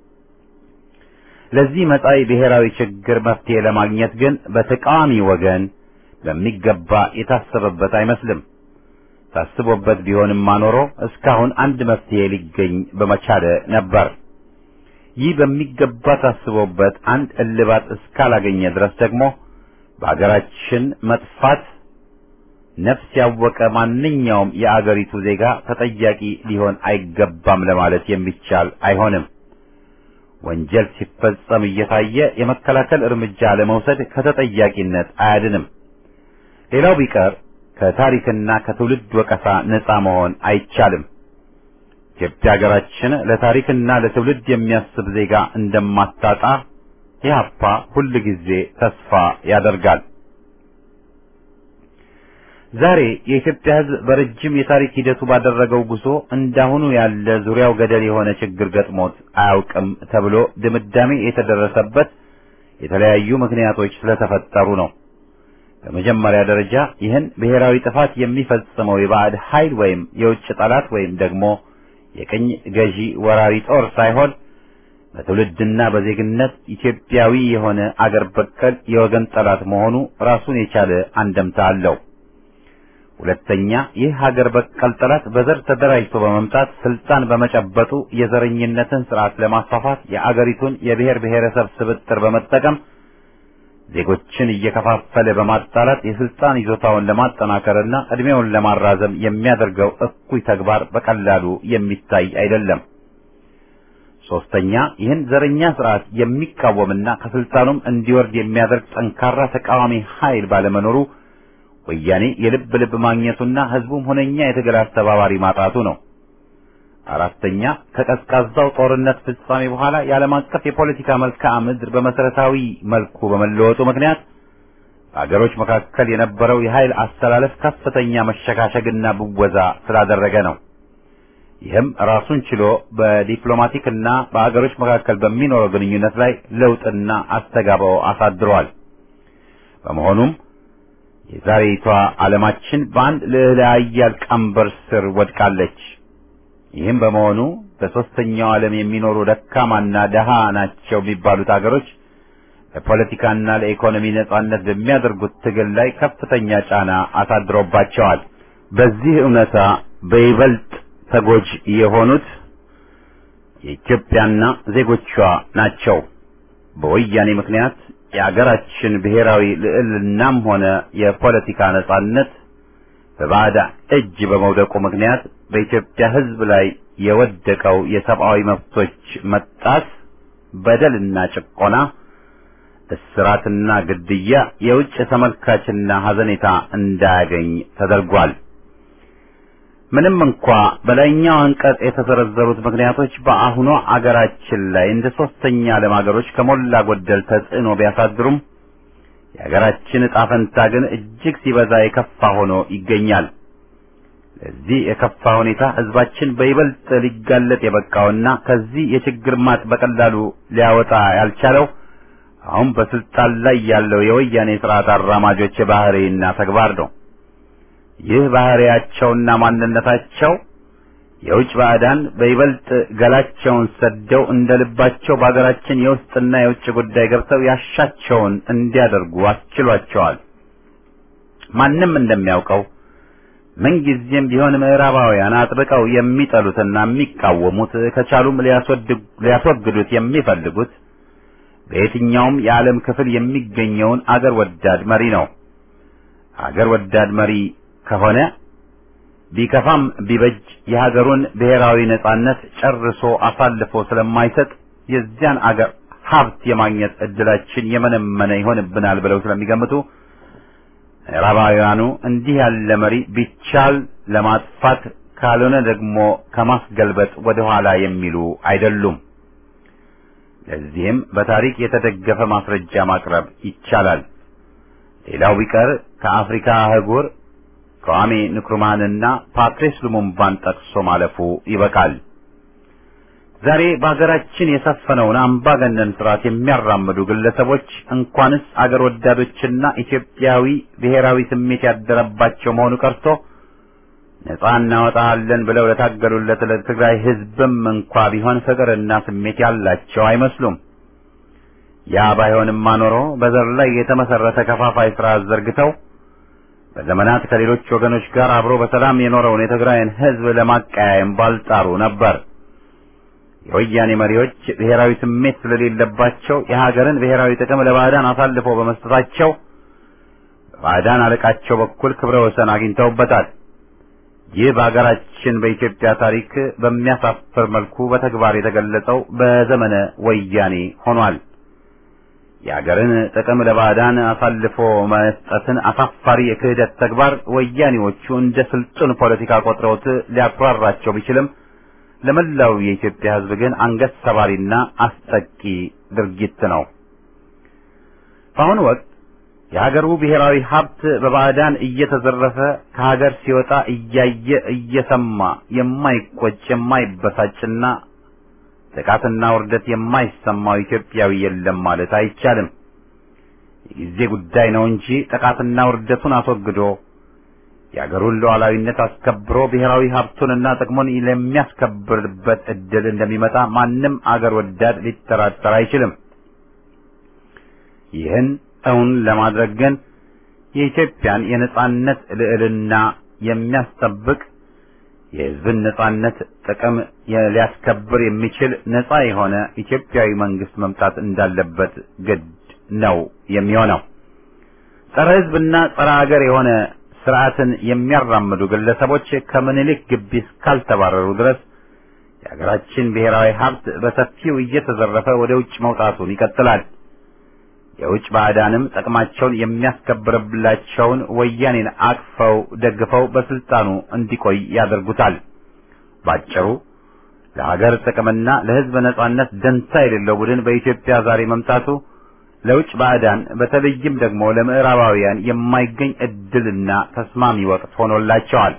ለዚህ መጻኢ ብሔራዊ ችግር መፍትሄ ለማግኘት ግን በተቃዋሚ ወገን በሚገባ የታሰበበት አይመስልም። ታስቦበት ቢሆንማ ኖሮ እስካሁን አንድ መፍትሄ ሊገኝ በመቻለ ነበር። ይህ በሚገባ ታስቦበት አንድ እልባት እስካላገኘ ድረስ ደግሞ በአገራችን መጥፋት ነፍስ ያወቀ ማንኛውም የአገሪቱ ዜጋ ተጠያቂ ሊሆን አይገባም ለማለት የሚቻል አይሆንም። ወንጀል ሲፈጸም እየታየ የመከላከል እርምጃ ለመውሰድ ከተጠያቂነት አያድንም። ሌላው ቢቀር ከታሪክና ከትውልድ ወቀሳ ነፃ መሆን አይቻልም። ኢትዮጵያ ሀገራችን ለታሪክና ለትውልድ የሚያስብ ዜጋ እንደማታጣ ኢህአፓ ሁል ጊዜ ተስፋ ያደርጋል። ዛሬ የኢትዮጵያ ሕዝብ በረጅም የታሪክ ሂደቱ ባደረገው ጉዞ እንዳሁኑ ያለ ዙሪያው ገደል የሆነ ችግር ገጥሞት አያውቅም ተብሎ ድምዳሜ የተደረሰበት የተለያዩ ምክንያቶች ስለተፈጠሩ ነው። በመጀመሪያ ደረጃ ይህን ብሔራዊ ጥፋት የሚፈጽመው የባዕድ ኃይል ወይም የውጭ ጠላት ወይም ደግሞ የቅኝ ገዢ ወራሪ ጦር ሳይሆን በትውልድና በዜግነት ኢትዮጵያዊ የሆነ አገር በቀል የወገን ጠላት መሆኑ ራሱን የቻለ አንደምታ አለው። ሁለተኛ ይህ ሀገር በቀል ጠላት በዘር ተደራጅቶ በመምጣት ስልጣን በመጨበጡ የዘረኝነትን ስርዓት ለማስፋፋት የአገሪቱን የብሔር ብሔረሰብ ስብጥር በመጠቀም ዜጎችን እየከፋፈለ በማጣላት የስልጣን ይዞታውን ለማጠናከርና እድሜውን ለማራዘም የሚያደርገው እኩይ ተግባር በቀላሉ የሚታይ አይደለም። ሶስተኛ ይህን ዘረኛ ስርዓት የሚቃወምና ከስልጣኑም እንዲወርድ የሚያደርግ ጠንካራ ተቃዋሚ ኃይል ባለመኖሩ ወያኔ የልብ ልብ ማግኘቱና ህዝቡም ሁነኛ የትግል አስተባባሪ ማጣቱ ነው። አራተኛ ከቀዝቃዛው ጦርነት ፍጻሜ በኋላ የዓለም አቀፍ የፖለቲካ መልክዓ ምድር በመሰረታዊ መልኩ በመለወጡ ምክንያት በአገሮች መካከል የነበረው የኃይል አስተላለፍ ከፍተኛ መሸጋሸግና ብወዛ ስላደረገ ነው። ይህም ራሱን ችሎ በዲፕሎማቲክና በአገሮች መካከል በሚኖረው ግንኙነት ላይ ለውጥና አስተጋባው አሳድሯል። በመሆኑም የዛሬቷ ዓለማችን በአንድ ልዕለ ኃያል ቀንበር ስር ወድቃለች። ይህም በመሆኑ በሦስተኛው ዓለም የሚኖሩ ደካማና ደሃ ናቸው የሚባሉት አገሮች ለፖለቲካና ለኢኮኖሚ ነጻነት በሚያደርጉት ትግል ላይ ከፍተኛ ጫና አሳድሮባቸዋል። በዚህ እውነታ በይበልጥ ተጎጂ የሆኑት የኢትዮጵያና ዜጎቿ ናቸው። በወያኔ ምክንያት የአገራችን ብሔራዊ ልዕልናም ሆነ የፖለቲካ ነጻነት በባዕዳ እጅ በመውደቁ ምክንያት በኢትዮጵያ ሕዝብ ላይ የወደቀው የሰብአዊ መብቶች መጣስ፣ በደልና ጭቆና፣ እስራትና ግድያ የውጭ ተመልካችና ሐዘኔታ እንዳያገኝ ተደርጓል። ምንም እንኳ በላይኛው አንቀጽ የተዘረዘሩት ምክንያቶች በአሁኗ አገራችን ላይ እንደ ሶስተኛ ዓለም አገሮች ከሞላ ጎደል ተጽዕኖ ቢያሳድሩም የሀገራችን ዕጣ ፈንታ ግን እጅግ ሲበዛ የከፋ ሆኖ ይገኛል። ለዚህ የከፋ ሁኔታ ህዝባችን በይበልጥ ሊጋለጥ የበቃውና ከዚህ የችግር ማጥ በቀላሉ ሊያወጣ ያልቻለው አሁን በስልጣን ላይ ያለው የወያኔ ስርዓት አራማጆች ባህሪና ተግባር ነው። ይህ ባህሪያቸውና ማንነታቸው የውጭ ባዕዳን በይበልጥ ገላቸውን ሰደው እንደ ልባቸው በሀገራችን የውስጥና የውጭ ጉዳይ ገብተው ያሻቸውን እንዲያደርጉ አስችሏቸዋል። ማንም እንደሚያውቀው ምንጊዜም ቢሆን ምዕራባውያን አጥብቀው የሚጠሉትና የሚቃወሙት ከቻሉም ሊያስወግዱት የሚፈልጉት በየትኛውም የዓለም ክፍል የሚገኘውን አገር ወዳድ መሪ ነው። አገር ወዳድ መሪ ከሆነ ቢከፋም ቢበጅ የሀገሩን ብሔራዊ ነጻነት ጨርሶ አሳልፎ ስለማይሰጥ የዚያን አገር ሀብት የማግኘት እድላችን የመነመነ ይሆንብናል ብለው ስለሚገምቱ ምዕራባውያኑ እንዲህ ያለ መሪ ቢቻል ለማጥፋት ካልሆነ ደግሞ ከማስገልበጥ ወደ ኋላ የሚሉ አይደሉም። ለዚህም በታሪክ የተደገፈ ማስረጃ ማቅረብ ይቻላል። ሌላው ቢቀር ከአፍሪካ አህጉር ከዋሜ ንክሩማንና ፓትሪስ ሉሙምባን ጠቅሶ ማለፉ ይበቃል። ዛሬ በሀገራችን የሰፈነውን አምባገነን ስርዓት የሚያራምዱ ግለሰቦች እንኳንስ አገር ወዳዶችና ኢትዮጵያዊ ብሔራዊ ስሜት ያደረባቸው መሆኑ ቀርቶ ነጻ እናወጣለን ብለው ለታገሉለት ለትግራይ ሕዝብም እንኳ ቢሆን ፍቅርና ስሜት ያላቸው አይመስሉም። ያ ባይሆንማ ኖሮ በዘር ላይ የተመሰረተ ከፋፋይ ስርዓት ዘርግተው በዘመናት ከሌሎች ወገኖች ጋር አብሮ በሰላም የኖረውን የትግራይን ሕዝብ ለማቀያየም ባልጣሩ ነበር። የወያኔ መሪዎች ብሔራዊ ስሜት ስለሌለባቸው የሀገርን ብሔራዊ ጥቅም ለባዕዳን አሳልፈው በመስጠታቸው በባዕዳን አለቃቸው በኩል ክብረ ወሰን አግኝተውበታል። ይህ በሀገራችን በኢትዮጵያ ታሪክ በሚያሳፍር መልኩ በተግባር የተገለጸው በዘመነ ወያኔ ሆኗል። የሀገርን ጥቅም ለባዕዳን አሳልፎ መስጠትን አሳፋሪ የክህደት ተግባር ወያኔዎቹ እንደ ስልጡን ፖለቲካ ቆጥረውት ሊያኩራራቸው ቢችልም ለመላው የኢትዮጵያ ሕዝብ ግን አንገት ሰባሪና አስጠቂ ድርጊት ነው። በአሁኑ ወቅት የሀገሩ ብሔራዊ ሀብት በባዕዳን እየተዘረፈ ከሀገር ሲወጣ እያየ እየሰማ የማይቆጭ የማይበሳጭና ጥቃትና ውርደት የማይሰማው ኢትዮጵያዊ የለም ማለት አይቻልም። የጊዜ ጉዳይ ነው እንጂ ጥቃትና ውርደቱን አስወግዶ የአገሩን ሉዓላዊነት አስከብሮ ብሔራዊ ሀብቱንና ጥቅሙን ለሚያስከብርበት እድል እንደሚመጣ ማንም አገር ወዳድ ሊጠራጠር አይችልም። ይህን እውን ለማድረግ ግን የኢትዮጵያን የነጻነት ልዕልና የሚያስጠብቅ የሕዝብን ነጻነት ጥቅም ሊያስከብር የሚችል ነጻ የሆነ ኢትዮጵያዊ መንግስት መምጣት እንዳለበት ግድ ነው የሚሆነው። ጸረ ሕዝብና ጸረ ሀገር የሆነ ስርዓትን የሚያራምዱ ግለሰቦች ከምኒልክ ግቢ እስካልተባረሩ ድረስ የሀገራችን ብሔራዊ ሀብት በሰፊው እየተዘረፈ ወደ ውጭ መውጣቱን ይቀጥላል። የውጭ ባዕዳንም ጥቅማቸውን የሚያስከብርላቸውን ወያኔን አቅፈው ደግፈው በስልጣኑ እንዲቆይ ያደርጉታል። ባጭሩ ለሀገር ጥቅምና ለሕዝብ ነጻነት ደንታ የሌለው ቡድን በኢትዮጵያ ዛሬ መምጣቱ ለውጭ ባዕዳን በተለይም ደግሞ ለምዕራባውያን የማይገኝ እድልና ተስማሚ ወቅት ሆኖላቸዋል።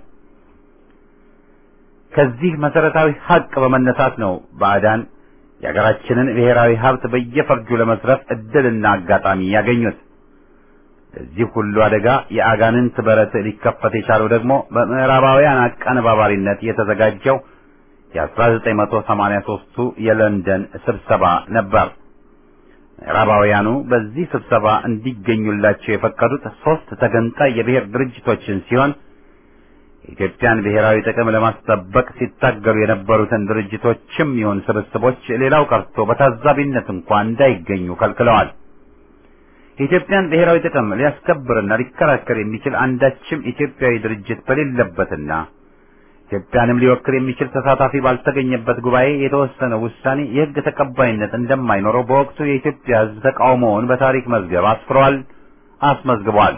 ከዚህ መሰረታዊ ሀቅ በመነሳት ነው ባዕዳን የሀገራችንን ብሔራዊ ሀብት በየፈርጁ ለመስረፍ እድልና አጋጣሚ ያገኙት። ለዚህ ሁሉ አደጋ የአጋንንት በረት ሊከፈት የቻለው ደግሞ በምዕራባውያን አቀነባባሪነት የተዘጋጀው የ1983ቱ የለንደን ስብሰባ ነበር። ምዕራባውያኑ በዚህ ስብሰባ እንዲገኙላቸው የፈቀዱት ሶስት ተገንጣይ የብሔር ድርጅቶችን ሲሆን የኢትዮጵያን ብሔራዊ ጥቅም ለማስጠበቅ ሲታገሉ የነበሩትን ድርጅቶችም ይሁን ስብስቦች ሌላው ቀርቶ በታዛቢነት እንኳን እንዳይገኙ ከልክለዋል። የኢትዮጵያን ብሔራዊ ጥቅም ሊያስከብርና ሊከራከር የሚችል አንዳችም ኢትዮጵያዊ ድርጅት በሌለበትና ኢትዮጵያንም ሊወክል የሚችል ተሳታፊ ባልተገኘበት ጉባኤ የተወሰነው ውሳኔ የሕግ ተቀባይነት እንደማይኖረው በወቅቱ የኢትዮጵያ ሕዝብ ተቃውሞውን በታሪክ መዝገብ አስፍሯል፣ አስመዝግቧል።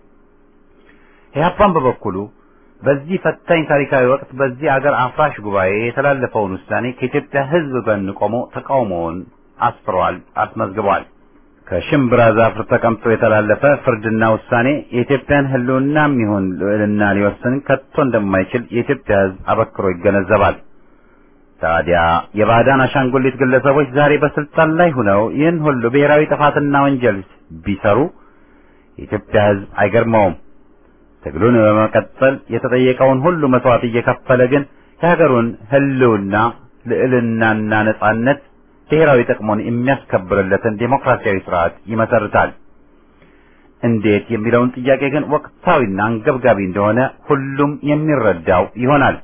ኢህአፓን በበኩሉ በዚህ ፈታኝ ታሪካዊ ወቅት በዚህ አገር አፍራሽ ጉባኤ የተላለፈውን ውሳኔ ከኢትዮጵያ ሕዝብ ጎን ቆሞ ተቃውሞውን አስፍሯል፣ አስመዝግቧል። ከሽምብራ ዛፍ ተቀምጦ የተላለፈ ፍርድና ውሳኔ የኢትዮጵያን ሕልውናም ይሁን ልዕልና ሊወስን ከቶ እንደማይችል የኢትዮጵያ ሕዝብ አበክሮ ይገነዘባል። ታዲያ የባዕዳን አሻንጉሊት ግለሰቦች ዛሬ በስልጣን ላይ ሆነው ይህን ሁሉ ብሔራዊ ጥፋትና ወንጀል ቢሰሩ የኢትዮጵያ ሕዝብ አይገርመውም። ትግሉን በመቀጠል የተጠየቀውን ሁሉ መስዋዕት እየከፈለ ግን የሀገሩን ሕልውና ልዕልናና ነጻነት ብሔራዊ ጥቅሙን የሚያስከብርለትን ዴሞክራሲያዊ ስርዓት ይመሰርታል። እንዴት የሚለውን ጥያቄ ግን ወቅታዊና አንገብጋቢ እንደሆነ ሁሉም የሚረዳው ይሆናል።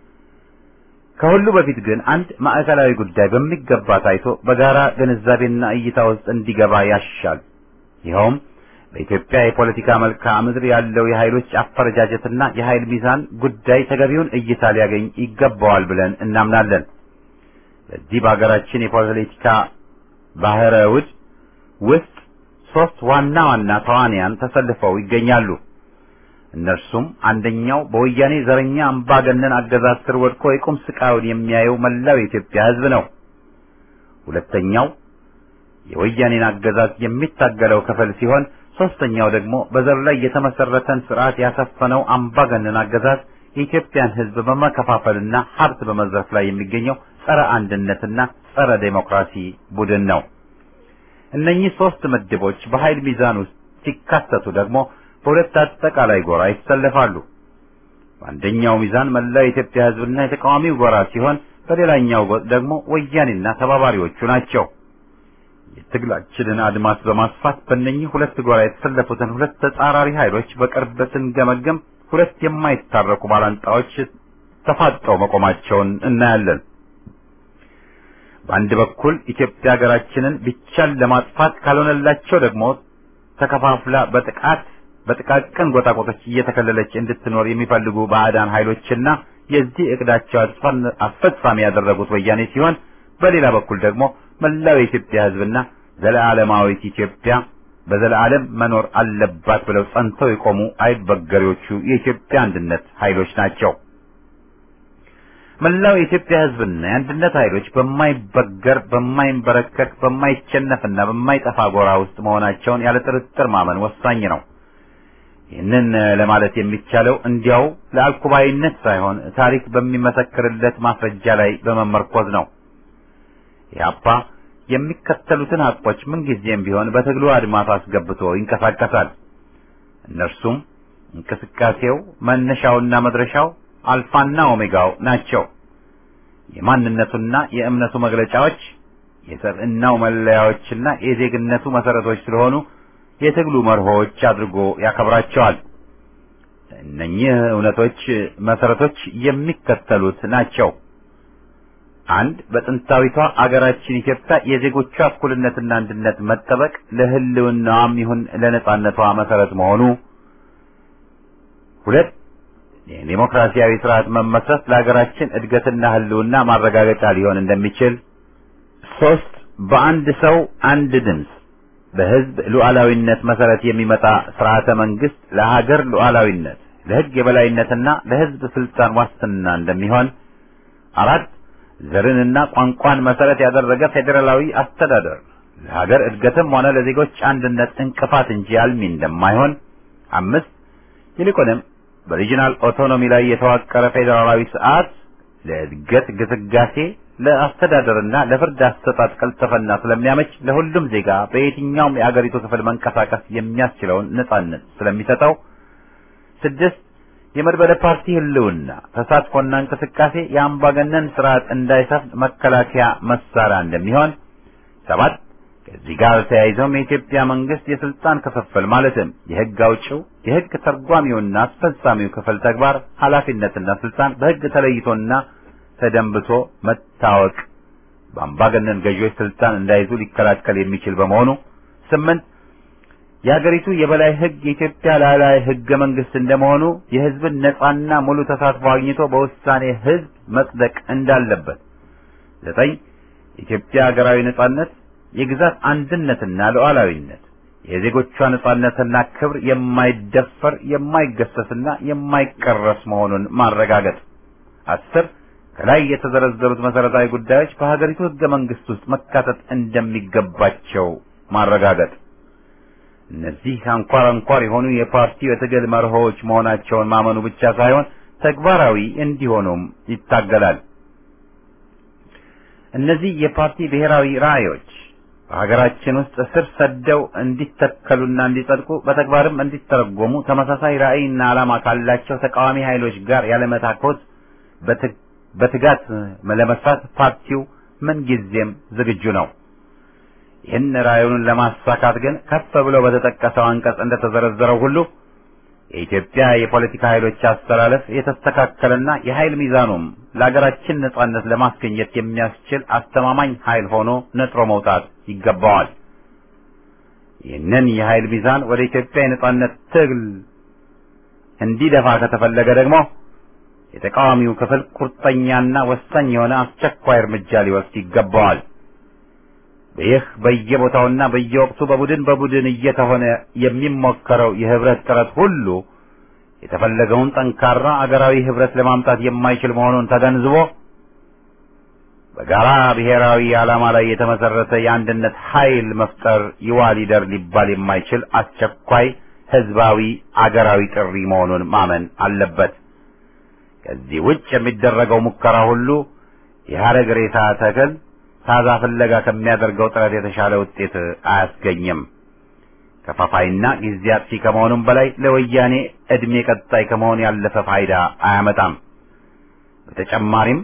ከሁሉ በፊት ግን አንድ ማዕከላዊ ጉዳይ በሚገባ ታይቶ በጋራ ግንዛቤና እይታ ውስጥ እንዲገባ ያሻል። ይኸውም በኢትዮጵያ የፖለቲካ መልክዓ ምድር ያለው የኃይሎች አፈረጃጀትና የኃይል ሚዛን ጉዳይ ተገቢውን እይታ ሊያገኝ ይገባዋል ብለን እናምናለን። በዚህ በሀገራችን የፖለቲካ ባህረ ውድ ውስጥ ሶስት ዋና ዋና ተዋንያን ተሰልፈው ይገኛሉ። እነርሱም አንደኛው በወያኔ ዘረኛ አምባገነን አገዛዝ ስር ወድቆ የቁም ስቃዩን የሚያየው መላው የኢትዮጵያ ሕዝብ ነው። ሁለተኛው የወያኔን አገዛዝ የሚታገለው ክፍል ሲሆን ሶስተኛው ደግሞ በዘር ላይ የተመሰረተን ስርዓት ያሰፈነው አምባገነን አገዛዝ የኢትዮጵያን ሕዝብ በመከፋፈልና ሀብት በመዝረፍ ላይ የሚገኘው ጸረ አንድነትና ጸረ ዴሞክራሲ ቡድን ነው። እነኚህ ሶስት ምድቦች በኃይል ሚዛን ውስጥ ሲካተቱ ደግሞ በሁለት አጠቃላይ ጎራ ይሰለፋሉ። በአንደኛው ሚዛን መላው የኢትዮጵያ ሕዝብና የተቃዋሚው ጎራ ሲሆን፣ በሌላኛው ጎጥ ደግሞ ወያኔና ተባባሪዎቹ ናቸው። የትግላችንን አድማስ በማስፋት በእነኚህ ሁለት ጎራ የተሰለፉትን ሁለት ተጻራሪ ኃይሎች በቅርብ ስንገመገም ሁለት የማይታረቁ ባላንጣዎች ተፋጠው መቆማቸውን እናያለን። በአንድ በኩል ኢትዮጵያ ሀገራችንን ቢቻል ለማጥፋት ካልሆነላቸው ደግሞ ተከፋፍላ በጥቃት በጥቃቅን ጎጣቆጦች እየተከለለች እንድትኖር የሚፈልጉ ባዕዳን ኃይሎችና የዚህ እቅዳቸው አስፈጻሚ ያደረጉት ወያኔ ሲሆን በሌላ በኩል ደግሞ መላው የኢትዮጵያ ሕዝብና ዘለዓለማዊት ኢትዮጵያ በዘላለም መኖር አለባት ብለው ጸንተው የቆሙ አይበገሬዎቹ የኢትዮጵያ አንድነት ኃይሎች ናቸው። መላው የኢትዮጵያ ሕዝብና የአንድነት ኃይሎች በማይበገር በማይንበረከክ በማይቸነፍና በማይጠፋ ጎራ ውስጥ መሆናቸውን ያለ ጥርጥር ማመን ወሳኝ ነው። ይህንን ለማለት የሚቻለው እንዲያው ለአልኩባይነት ሳይሆን ታሪክ በሚመሰክርለት ማስረጃ ላይ በመመርኮዝ ነው። ኢህአፓ የሚከተሉትን ሀቆች ምንጊዜም ቢሆን በትግሉ አድማስ አስገብቶ ይንቀሳቀሳል። እነርሱም እንቅስቃሴው መነሻውና መድረሻው አልፋና ኦሜጋው ናቸው። የማንነቱና የእምነቱ መግለጫዎች፣ የሰብዕናው መለያዎችና የዜግነቱ መሰረቶች ስለሆኑ የትግሉ መርሆዎች አድርጎ ያከብራቸዋል። እነኚህ እውነቶች መሰረቶች የሚከተሉት ናቸው። አንድ በጥንታዊቷ አገራችን ኢትዮጵያ የዜጎቿ እኩልነትና አንድነት መጠበቅ ለሕልውናዋም ይሁን ለነጻነቷ መሰረት መሆኑ። ሁለት የዲሞክራሲያዊ ስርዓት መመስረት ለሀገራችን እድገትና ሕልውና ማረጋገጫ ሊሆን እንደሚችል። ሶስት በአንድ ሰው አንድ ድምፅ በሕዝብ ሉዓላዊነት መሰረት የሚመጣ ስርዓተ መንግስት ለሀገር ሉዓላዊነት፣ ለሕግ የበላይነትና ለሕዝብ ስልጣን ዋስትና እንደሚሆን። አራት ዘርንና ቋንቋን መሰረት ያደረገ ፌዴራላዊ አስተዳደር ለሀገር እድገትም ሆነ ለዜጎች አንድነት እንቅፋት እንጂ አልሚ እንደማይሆን። አምስት ይልቁንም በሪጂናል ኦቶኖሚ ላይ የተዋቀረ ፌዴራላዊ ስርዓት ለእድገት ግስጋሴ፣ ለአስተዳደርና ለፍርድ አሰጣጥ ቀልጥፍና ስለሚያመች ለሁሉም ዜጋ በየትኛውም የአገሪቱ ክፍል መንቀሳቀስ የሚያስችለውን ነጻነት ስለሚሰጠው። ስድስት የመድበለ ፓርቲ ህልውና ተሳትፎና እንቅስቃሴ የአምባገነን ስርዓት እንዳይሰፍን መከላከያ መሳሪያ እንደሚሆን። ሰባት ከዚህ ጋር ተያይዘውም የኢትዮጵያ መንግስት የስልጣን ክፍፍል ማለትም የህግ አውጪው፣ የህግ ተርጓሚውና አስፈጻሚው ክፍል ተግባር፣ ኃላፊነትና ስልጣን በህግ ተለይቶና ተደንብቶ መታወቅ በአምባገነን ገዢዎች ስልጣን እንዳይዙ ሊከላከል የሚችል በመሆኑ። ስምንት የሀገሪቱ የበላይ ህግ የኢትዮጵያ ላዕላይ ህገ መንግስት እንደመሆኑ የህዝብን ነጻና ሙሉ ተሳትፎ አግኝቶ በውሳኔ ህዝብ መጽደቅ እንዳለበት። ዘጠኝ የኢትዮጵያ ሀገራዊ ነጻነት፣ የግዛት አንድነትና ሉዓላዊነት፣ የዜጎቿ ነጻነትና ክብር የማይደፈር የማይገሰስና የማይቀረስ መሆኑን ማረጋገጥ። አስር ከላይ የተዘረዘሩት መሰረታዊ ጉዳዮች በሀገሪቱ ህገ መንግስት ውስጥ መካተት እንደሚገባቸው ማረጋገጥ። እነዚህ አንኳር አንኳር የሆኑ የፓርቲው የትግል መርሆዎች መሆናቸውን ማመኑ ብቻ ሳይሆን ተግባራዊ እንዲሆኑም ይታገላል። እነዚህ የፓርቲ ብሔራዊ ራዕዮች በሀገራችን ውስጥ ስር ሰደው እንዲተከሉና እንዲጸድቁ በተግባርም እንዲተረጎሙ ተመሳሳይ ራዕይና ዓላማ ካላቸው ተቃዋሚ ኃይሎች ጋር ያለመታኮት በትጋት ለመስራት ፓርቲው ምንጊዜም ዝግጁ ነው። ይህን ራዕዩን ለማሳካት ግን ከፍ ብሎ በተጠቀሰው አንቀጽ እንደተዘረዘረው ሁሉ የኢትዮጵያ የፖለቲካ ኃይሎች አስተላለፍ የተስተካከለና የኃይል ሚዛኑም ለሀገራችን ነጻነት ለማስገኘት የሚያስችል አስተማማኝ ኃይል ሆኖ ነጥሮ መውጣት ይገባዋል። ይህንን የኃይል ሚዛን ወደ ኢትዮጵያ የነጻነት ትግል እንዲደፋ ከተፈለገ ደግሞ የተቃዋሚው ክፍል ቁርጠኛና ወሳኝ የሆነ አስቸኳይ እርምጃ ሊወስድ ይገባዋል። ይህ በየቦታውና በየወቅቱ በቡድን በቡድን እየተሆነ የሚሞከረው የህብረት ጥረት ሁሉ የተፈለገውን ጠንካራ አገራዊ ህብረት ለማምጣት የማይችል መሆኑን ተገንዝቦ በጋራ ብሔራዊ ዓላማ ላይ የተመሰረተ የአንድነት ኃይል መፍጠር ይዋ ሊደር ሊባል የማይችል አስቸኳይ ህዝባዊ አገራዊ ጥሪ መሆኑን ማመን አለበት። ከዚህ ውጭ የሚደረገው ሙከራ ሁሉ የሐረግ ሬሳ ተክል ታዛ ፍለጋ ከሚያደርገው ጥረት የተሻለ ውጤት አያስገኝም። ከፋፋይና ጊዜ አጥፊ ከመሆኑም በላይ ለወያኔ እድሜ ቀጣይ ከመሆን ያለፈ ፋይዳ አያመጣም። በተጨማሪም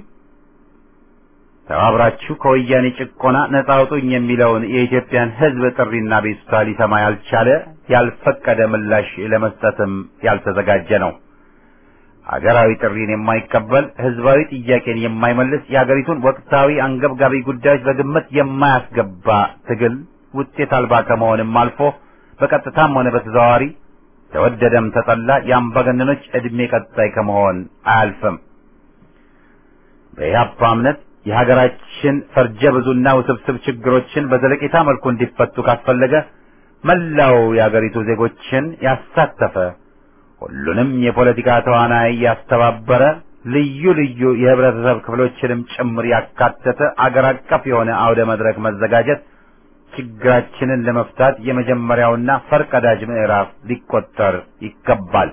ተባብራችሁ ከወያኔ ጭቆና ነጻ አውጡኝ የሚለውን የኢትዮጵያን ህዝብ ጥሪና ቤቱታ ሊሰማ ያልቻለ ያልፈቀደ ምላሽ ለመስጠትም ያልተዘጋጀ ነው። አገራዊ ጥሪን የማይቀበል ህዝባዊ ጥያቄን የማይመልስ የአገሪቱን ወቅታዊ አንገብጋቢ ጉዳዮች በግምት የማያስገባ ትግል ውጤት አልባ ከመሆንም አልፎ በቀጥታም ሆነ በተዘዋዋሪ ተወደደም ተጠላ የአምባገነኖች ዕድሜ ቀጣይ ከመሆን አያልፍም። በኢህአፓ እምነት የሀገራችን ፈርጀ ብዙና ውስብስብ ችግሮችን በዘለቄታ መልኩ እንዲፈቱ ካስፈለገ መላው የአገሪቱ ዜጎችን ያሳተፈ ሁሉንም የፖለቲካ ተዋናይ ያስተባበረ ልዩ ልዩ የህብረተሰብ ክፍሎችንም ጭምር ያካተተ አገር አቀፍ የሆነ አውደ መድረክ መዘጋጀት ችግራችንን ለመፍታት የመጀመሪያውና ፈርቀዳጅ ምዕራፍ ሊቆጠር ይገባል።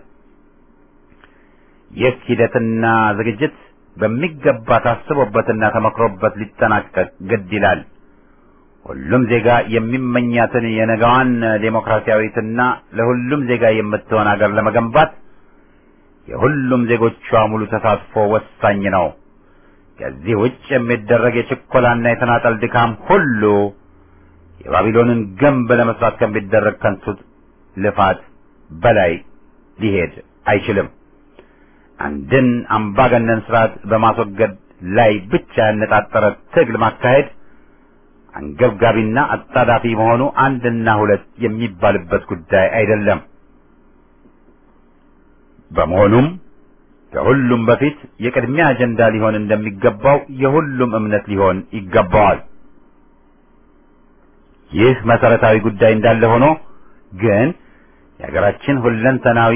ይህ ሂደትና ዝግጅት በሚገባ ታስቦበትና ተመክሮበት ሊጠናቀቅ ግድ ይላል። ሁሉም ዜጋ የሚመኛትን የነገዋን ዴሞክራሲያዊትና ለሁሉም ዜጋ የምትሆን አገር ለመገንባት የሁሉም ዜጎቿ ሙሉ ተሳትፎ ወሳኝ ነው። ከዚህ ውጭ የሚደረግ የችኮላና የተናጠል ድካም ሁሉ የባቢሎንን ግንብ ለመስራት ከሚደረግ ከንቱ ልፋት በላይ ሊሄድ አይችልም። አንድን አምባገነን ስርዓት በማስወገድ ላይ ብቻ ያነጣጠረ ትግል ማካሄድ አንገብጋቢና አጣዳፊ መሆኑ አንድና ሁለት የሚባልበት ጉዳይ አይደለም። በመሆኑም ከሁሉም በፊት የቅድሚያ አጀንዳ ሊሆን እንደሚገባው የሁሉም እምነት ሊሆን ይገባዋል። ይህ መሰረታዊ ጉዳይ እንዳለ ሆኖ ግን የሀገራችን ሁለንተናዊ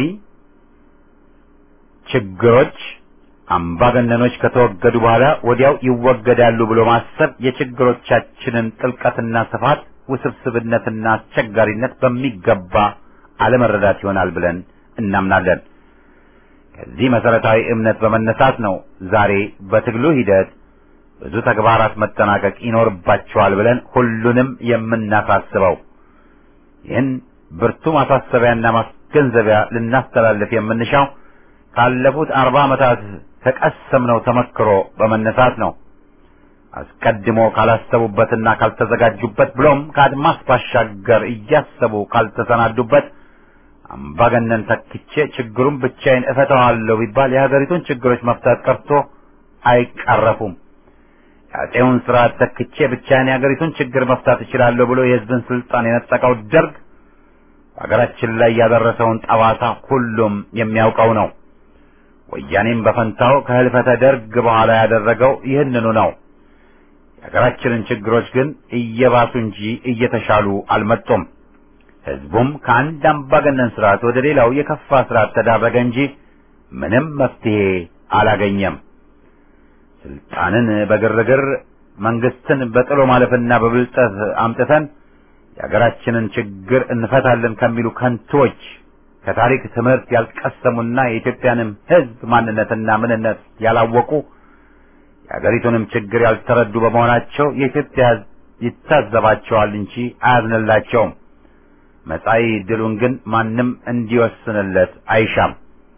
ችግሮች አምባገነኖች ከተወገዱ በኋላ ወዲያው ይወገዳሉ ብሎ ማሰብ የችግሮቻችንን ጥልቀትና ስፋት፣ ውስብስብነትና አስቸጋሪነት በሚገባ አለመረዳት ይሆናል ብለን እናምናለን። ከዚህ መሰረታዊ እምነት በመነሳት ነው ዛሬ በትግሉ ሂደት ብዙ ተግባራት መጠናቀቅ ይኖርባቸዋል ብለን ሁሉንም የምናሳስበው። ይህን ብርቱ ማሳሰቢያና ማስገንዘቢያ ልናስተላልፍ የምንሻው ካለፉት አርባ ዓመታት ከቀሰምነው ተመክሮ በመነሳት ነው። አስቀድሞ ካላሰቡበትና ካልተዘጋጁበት ብሎም ከአድማስ ባሻገር እያሰቡ ካልተሰናዱበት አምባገነን ተክቼ ችግሩን ብቻዬን እፈታዋለሁ ቢባል የሀገሪቱን ችግሮች መፍታት ቀርቶ አይቀረፉም። የአፄውን ስርዓት ተክቼ ብቻዬን የሀገሪቱን ችግር መፍታት እችላለሁ ብሎ የሕዝብን ስልጣን የነጠቀው ደርግ በሀገራችን ላይ ያደረሰውን ጠባሳ ሁሉም የሚያውቀው ነው። ወያኔም በፈንታው ከህልፈተ ደርግ በኋላ ያደረገው ይህንኑ ነው። የሀገራችንን ችግሮች ግን እየባሱ እንጂ እየተሻሉ አልመጡም። ህዝቡም ከአንድ አምባገነን ስርዓት ወደ ሌላው የከፋ ስርዓት ተዳረገ እንጂ ምንም መፍትሄ አላገኘም። ስልጣንን በግርግር መንግስትን በጥሎ ማለፍና በብልጠት አምጥተን የሀገራችንን ችግር እንፈታለን ከሚሉ ከንቶች ከታሪክ ትምህርት ያልቀሰሙና የኢትዮጵያንም ህዝብ ማንነትና ምንነት ያላወቁ የሀገሪቱንም ችግር ያልተረዱ በመሆናቸው የኢትዮጵያ ህዝብ ይታዘባቸዋል እንጂ አያዝንላቸውም። መጻኢ ድሉን ግን ማንም እንዲወስንለት አይሻም።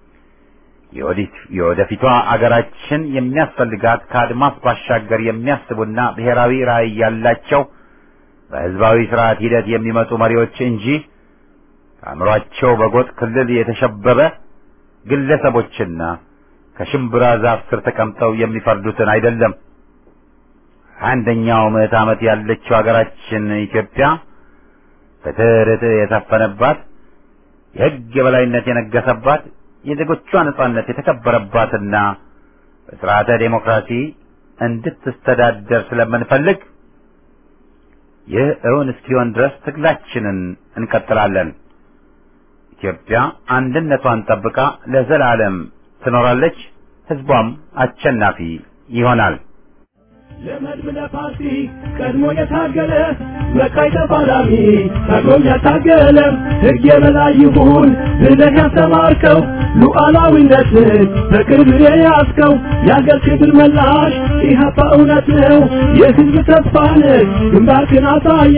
የወደፊቷ አገራችን የሚያስፈልጋት ከአድማስ ባሻገር የሚያስቡና ብሔራዊ ራዕይ ያላቸው በህዝባዊ ስርዓት ሂደት የሚመጡ መሪዎች እንጂ ከአእምሯቸው በጎጥ ክልል የተሸበበ ግለሰቦችና ከሽምብራ ዛፍ ስር ተቀምጠው የሚፈርዱትን አይደለም። አንደኛው ምዕት ዓመት ያለችው ሀገራችን ኢትዮጵያ ፍትህ፣ ርትዕ የሰፈነባት የህግ የበላይነት የነገሰባት የዜጎቿ ነጻነት የተከበረባትና በስርዓተ ዴሞክራሲ እንድትስተዳደር ስለምንፈልግ ይህ እውን እስኪሆን ድረስ ትግላችንን እንቀጥላለን። ኢትዮጵያ አንድነቷን ጠብቃ ለዘላለም ትኖራለች። ህዝቧም አሸናፊ ይሆናል። ለመድብለ ፓርቲ ቀድሞ የታገለ መቃይ ተፋላሚ ታግሎም ያታገለ ሕግ የበላይ ይሁን ብለህ ያስተማርከው ሉዓላዊነትን በቅርብ የያዝከው የአገር ክብር መላሽ ኢህአፓ እውነት ነው የህዝብ ተስፋ ነህ ግንባርክን አሳየ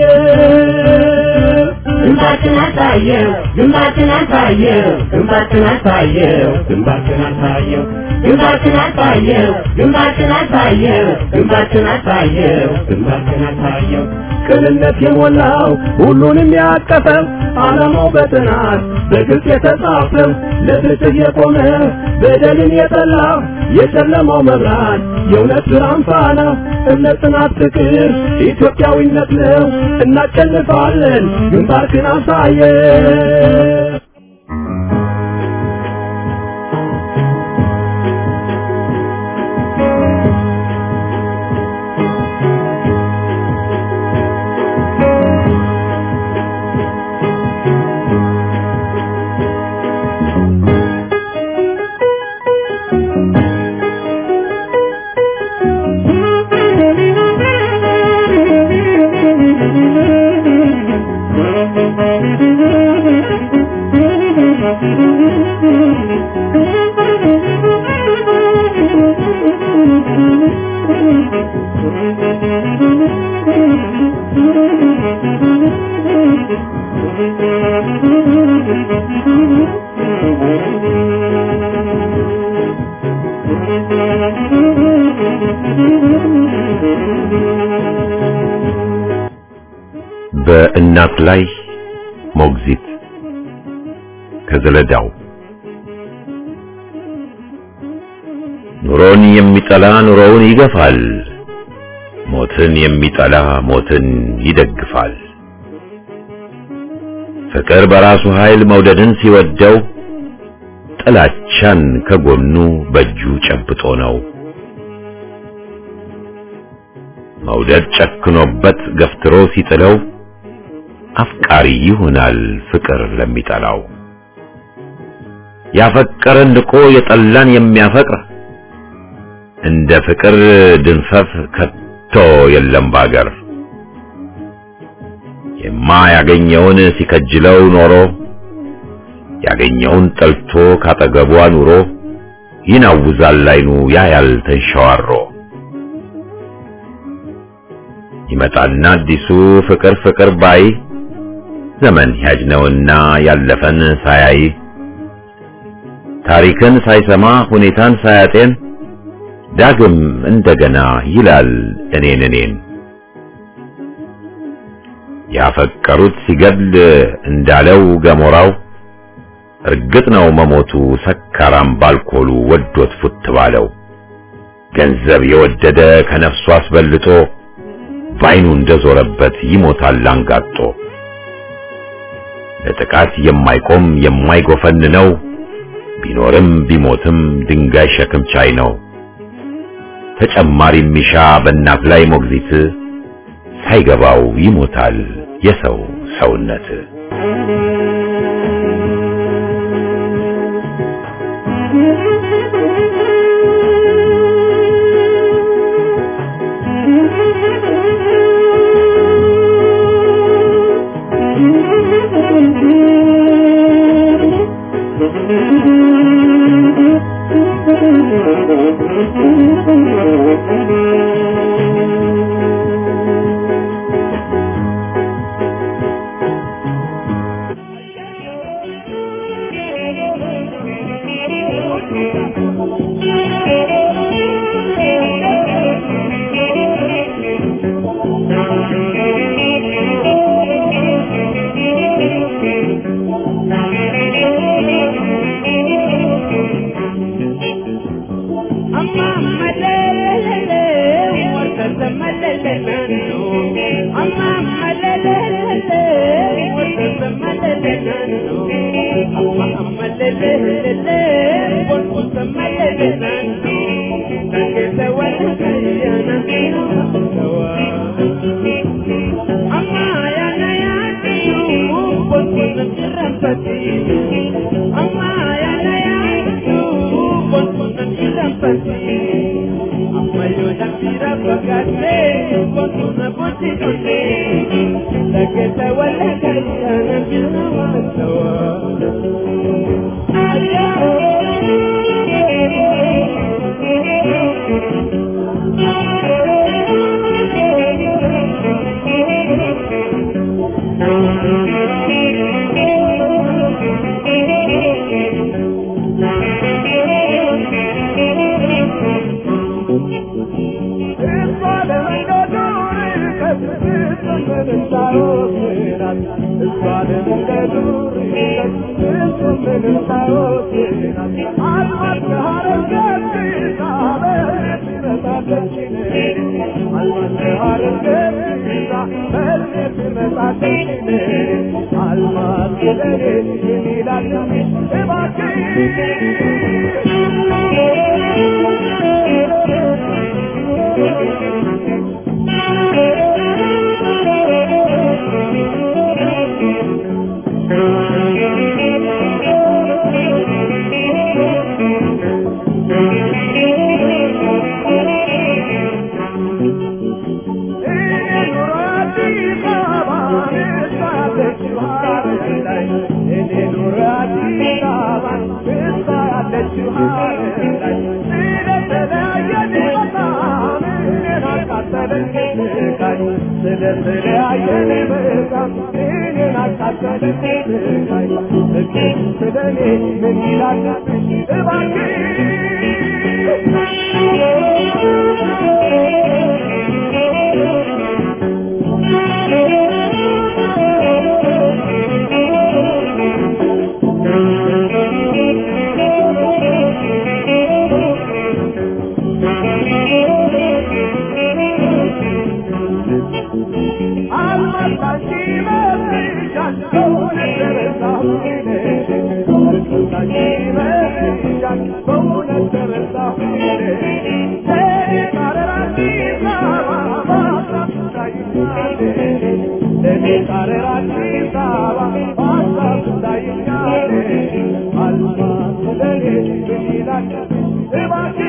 ግንባርክን አሳየው ግንባርክን አሳየው ግንባርክን አሳየው ግንባርክን አሳየው ግንባርክን አሳየው ግንባርክን አሳየው ግንባርክን አሳየው ግንባርክን አሳየው ቅንነት የሞላው ሁሉንም ያቀፈው ዓላማው በጥናት በግልጽ የተጻፈው ለፍትህ የቆመ በደልን የጠላ የጨለማው መብራት የእውነት ብርሃን ፋና እምነት፣ ጽናት፣ ፍቅር ኢትዮጵያዊነት ነው። እናሸንፋለን። ግንባርክን አሳየው በእናት ላይ ሞግዚት ከዘለዳው ኑሮን የሚጠላ ኑሮውን ይገፋል፣ ሞትን የሚጠላ ሞትን ይደግፋል። ፍቅር በራሱ ኃይል መውደድን ሲወደው ጥላቻን ከጎኑ በእጁ ጨብጦ ነው። መውደድ ጨክኖበት ገፍትሮ ሲጥለው አፍቃሪ ይሆናል ፍቅር ለሚጠላው። ያፈቀረን ንቆ የጠላን የሚያፈቅር እንደ ፍቅር ድንፈፍ ከቶ የለም ባገር። የማያገኘውን ሲከጅለው ኖሮ ያገኘውን ጠልቶ ካጠገቧ ኑሮ ይናውዛል አይኑ ያያል ተንሸዋሮ። ይመጣና አዲሱ ፍቅር ፍቅር ባይ ዘመን ያጅ ነውና ያለፈን ሳያይ ታሪክን ሳይሰማ ሁኔታን ሳያጤን ዳግም እንደገና ይላል እኔን እኔን ያፈቀሩት ሲገድል እንዳለው ገሞራው እርግጥ ነው መሞቱ ሰካራም ባልኮሉ ወዶት ፉት ባለው ገንዘብ የወደደ ከነፍሱ አስበልጦ ባይኑ እንደዞረበት ይሞታል አንጋጦ ለጥቃት የማይቆም የማይጎፈን ነው ቢኖርም ቢሞትም ድንጋይ ሸክም ቻይ ነው ተጨማሪ ሚሻ በእናት ላይ ሞግዚት ሳይገባው ይሞታል የሰው ሰውነት Alma, ይላል ስለተለያየን በጣም እኔን አቃጠለኝ ስቃይ ፍቅር ስለኔ ምን ይላል አልማታንቺ መስሻል በእውነት ተረሳሁ አልማታንቺ መስሻል በእውነት ተረሳሁ ለእኔ ቃረር አዲስ አበባ በሀሳብ ትታይኛለሽ ለእኔ ቃረር አዲስ አበባ በሀሳብ ትታይኛለሽ አልማዝ ለእኔ ምን ይላል እባክህ